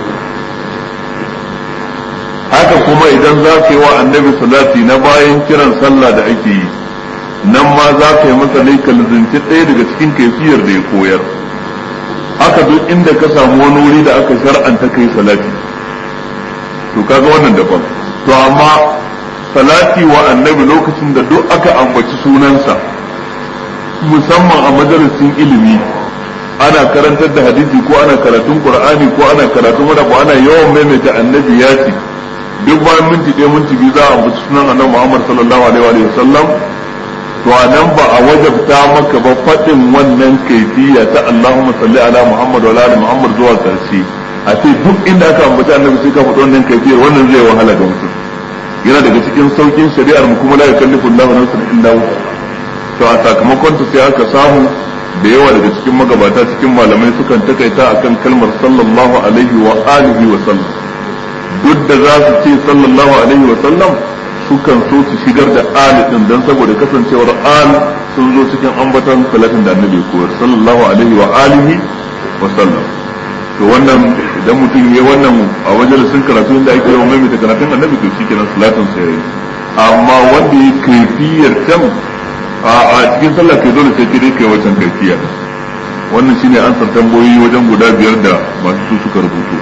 haka kuma idan za ka yi wa annabi salati na bayan kiran sallah da ake yi nan ma za ka yi masa ne kalzinci ɗaya daga cikin kaifiyar da ya koyar haka duk inda ka samu wani wuri da aka shar'anta kai salati to kaga wannan daban to amma salati wa annabi lokacin da duk aka ambaci sunansa musamman a majalisin ilimi ana karantar da hadisi ko ana karatun qur'ani ko ana karatun wani ko ana yawan maimaita annabi ya ce duk bayan minti ɗaya minti biyu za a ambaci sunan annabi Muhammad sallallahu alaihi wa sallam to a nan ba a wajabta maka ba faɗin wannan kaifiya ta Allahumma salli ala Muhammad wa ala Muhammad zuwa karshe a ce duk inda aka ambaci annabi sai ka faɗi wannan kaifiyar wannan zai wahala ga mutum yana daga cikin saukin shari'ar mu kuma la yukallifu Allahu nafsan illa wusaha to a sakamakon ta sai aka samu da yawa daga cikin magabata cikin malamai sukan takaita akan kalmar sallallahu alaihi wa alihi wa sallam duk da za su ce sallallahu alaihi wa sallam sukan so su shigar da ali din dan saboda kasancewar al sun zo cikin ambaton salatin da annabi koyar sallallahu alaihi wa alihi wa sallam to wannan idan mutum ya wannan a majalisin karatu inda ake yawan maimaita karatun annabi to shi kenan salatin sa yayi amma wanda ya kaifiyar can a cikin sallah kai dole sai kai kai wacan kaifiya wannan shine ansar tambayoyi wajen guda biyar da masu su suka rubutu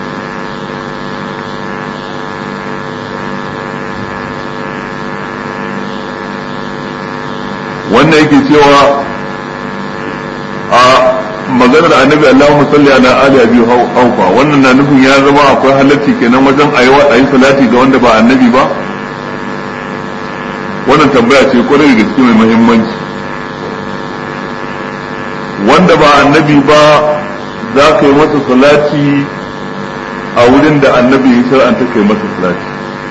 wannan yake cewa a maganar annabi Allahumma salli ala ali abi haufa wannan na nufin ya zama akwai halarci kenan wajen ayi salati ga wanda ba annabi ba wannan tambaya ce kwarai da gaske mai muhimmanci wanda ba annabi ba za ka yi masa salati a wurin da annabi ya shar'anta kai masa salati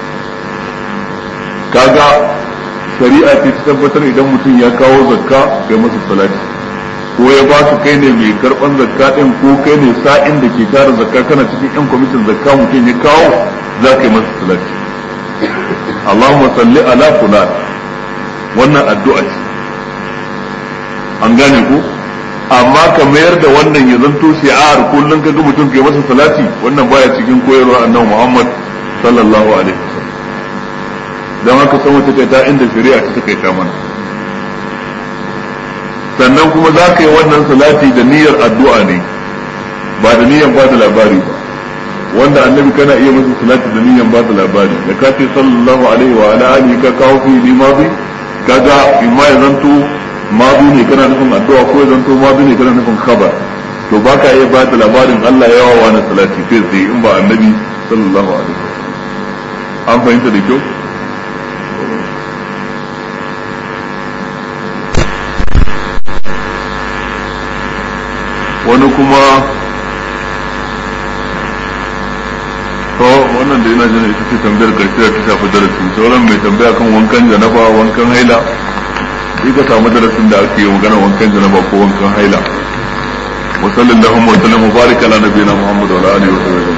kaga shari'a ce ta tabbatar idan mutum ya kawo zakka kai masa salati ko ya ba su kai ne mai karban zakka din ko kai ne sa'in da ke tara zakka kana cikin yan kwamitin zakka mutum ya kawo za ka yi masa salati Allahumma salli ala fulan wannan addu'a ce an gane ko amma ka mayar da wannan ya zanto shi'ar kullum ka ga mutum kai masa salati wannan baya cikin koyarwar annabi Muhammad sallallahu alaihi wasallam dan haka san wata kai ta inda shari'a ta kai ta mana sannan kuma za ka yi wannan salati da niyyar addu'a ne ba da niyyar ba da labari ba wanda annabi kana iya masa salati da niyyar ba da labari da ka ce sallallahu alaihi wa ala alihi ka kawo fi limazi kaga imma ya zanto mazu ne kana nufin addu'a ko ya zanto mazu ne kana nufin khabar to baka iya ba da labarin Allah yawa wani salati kai sai in ba annabi sallallahu alaihi wasallam an fahimta da kyau wani kuma to wannan da yana jin ita ce tambayar karshe da ta shafi darasi sauran mai tambaya kan wankan janaba wankan haila sai ka samu darasin da ake yi magana wankan janaba ko wankan haila wa sallallahu wa sallam wa baraka ala nabiyina muhammad wa ala alihi wa sahbihi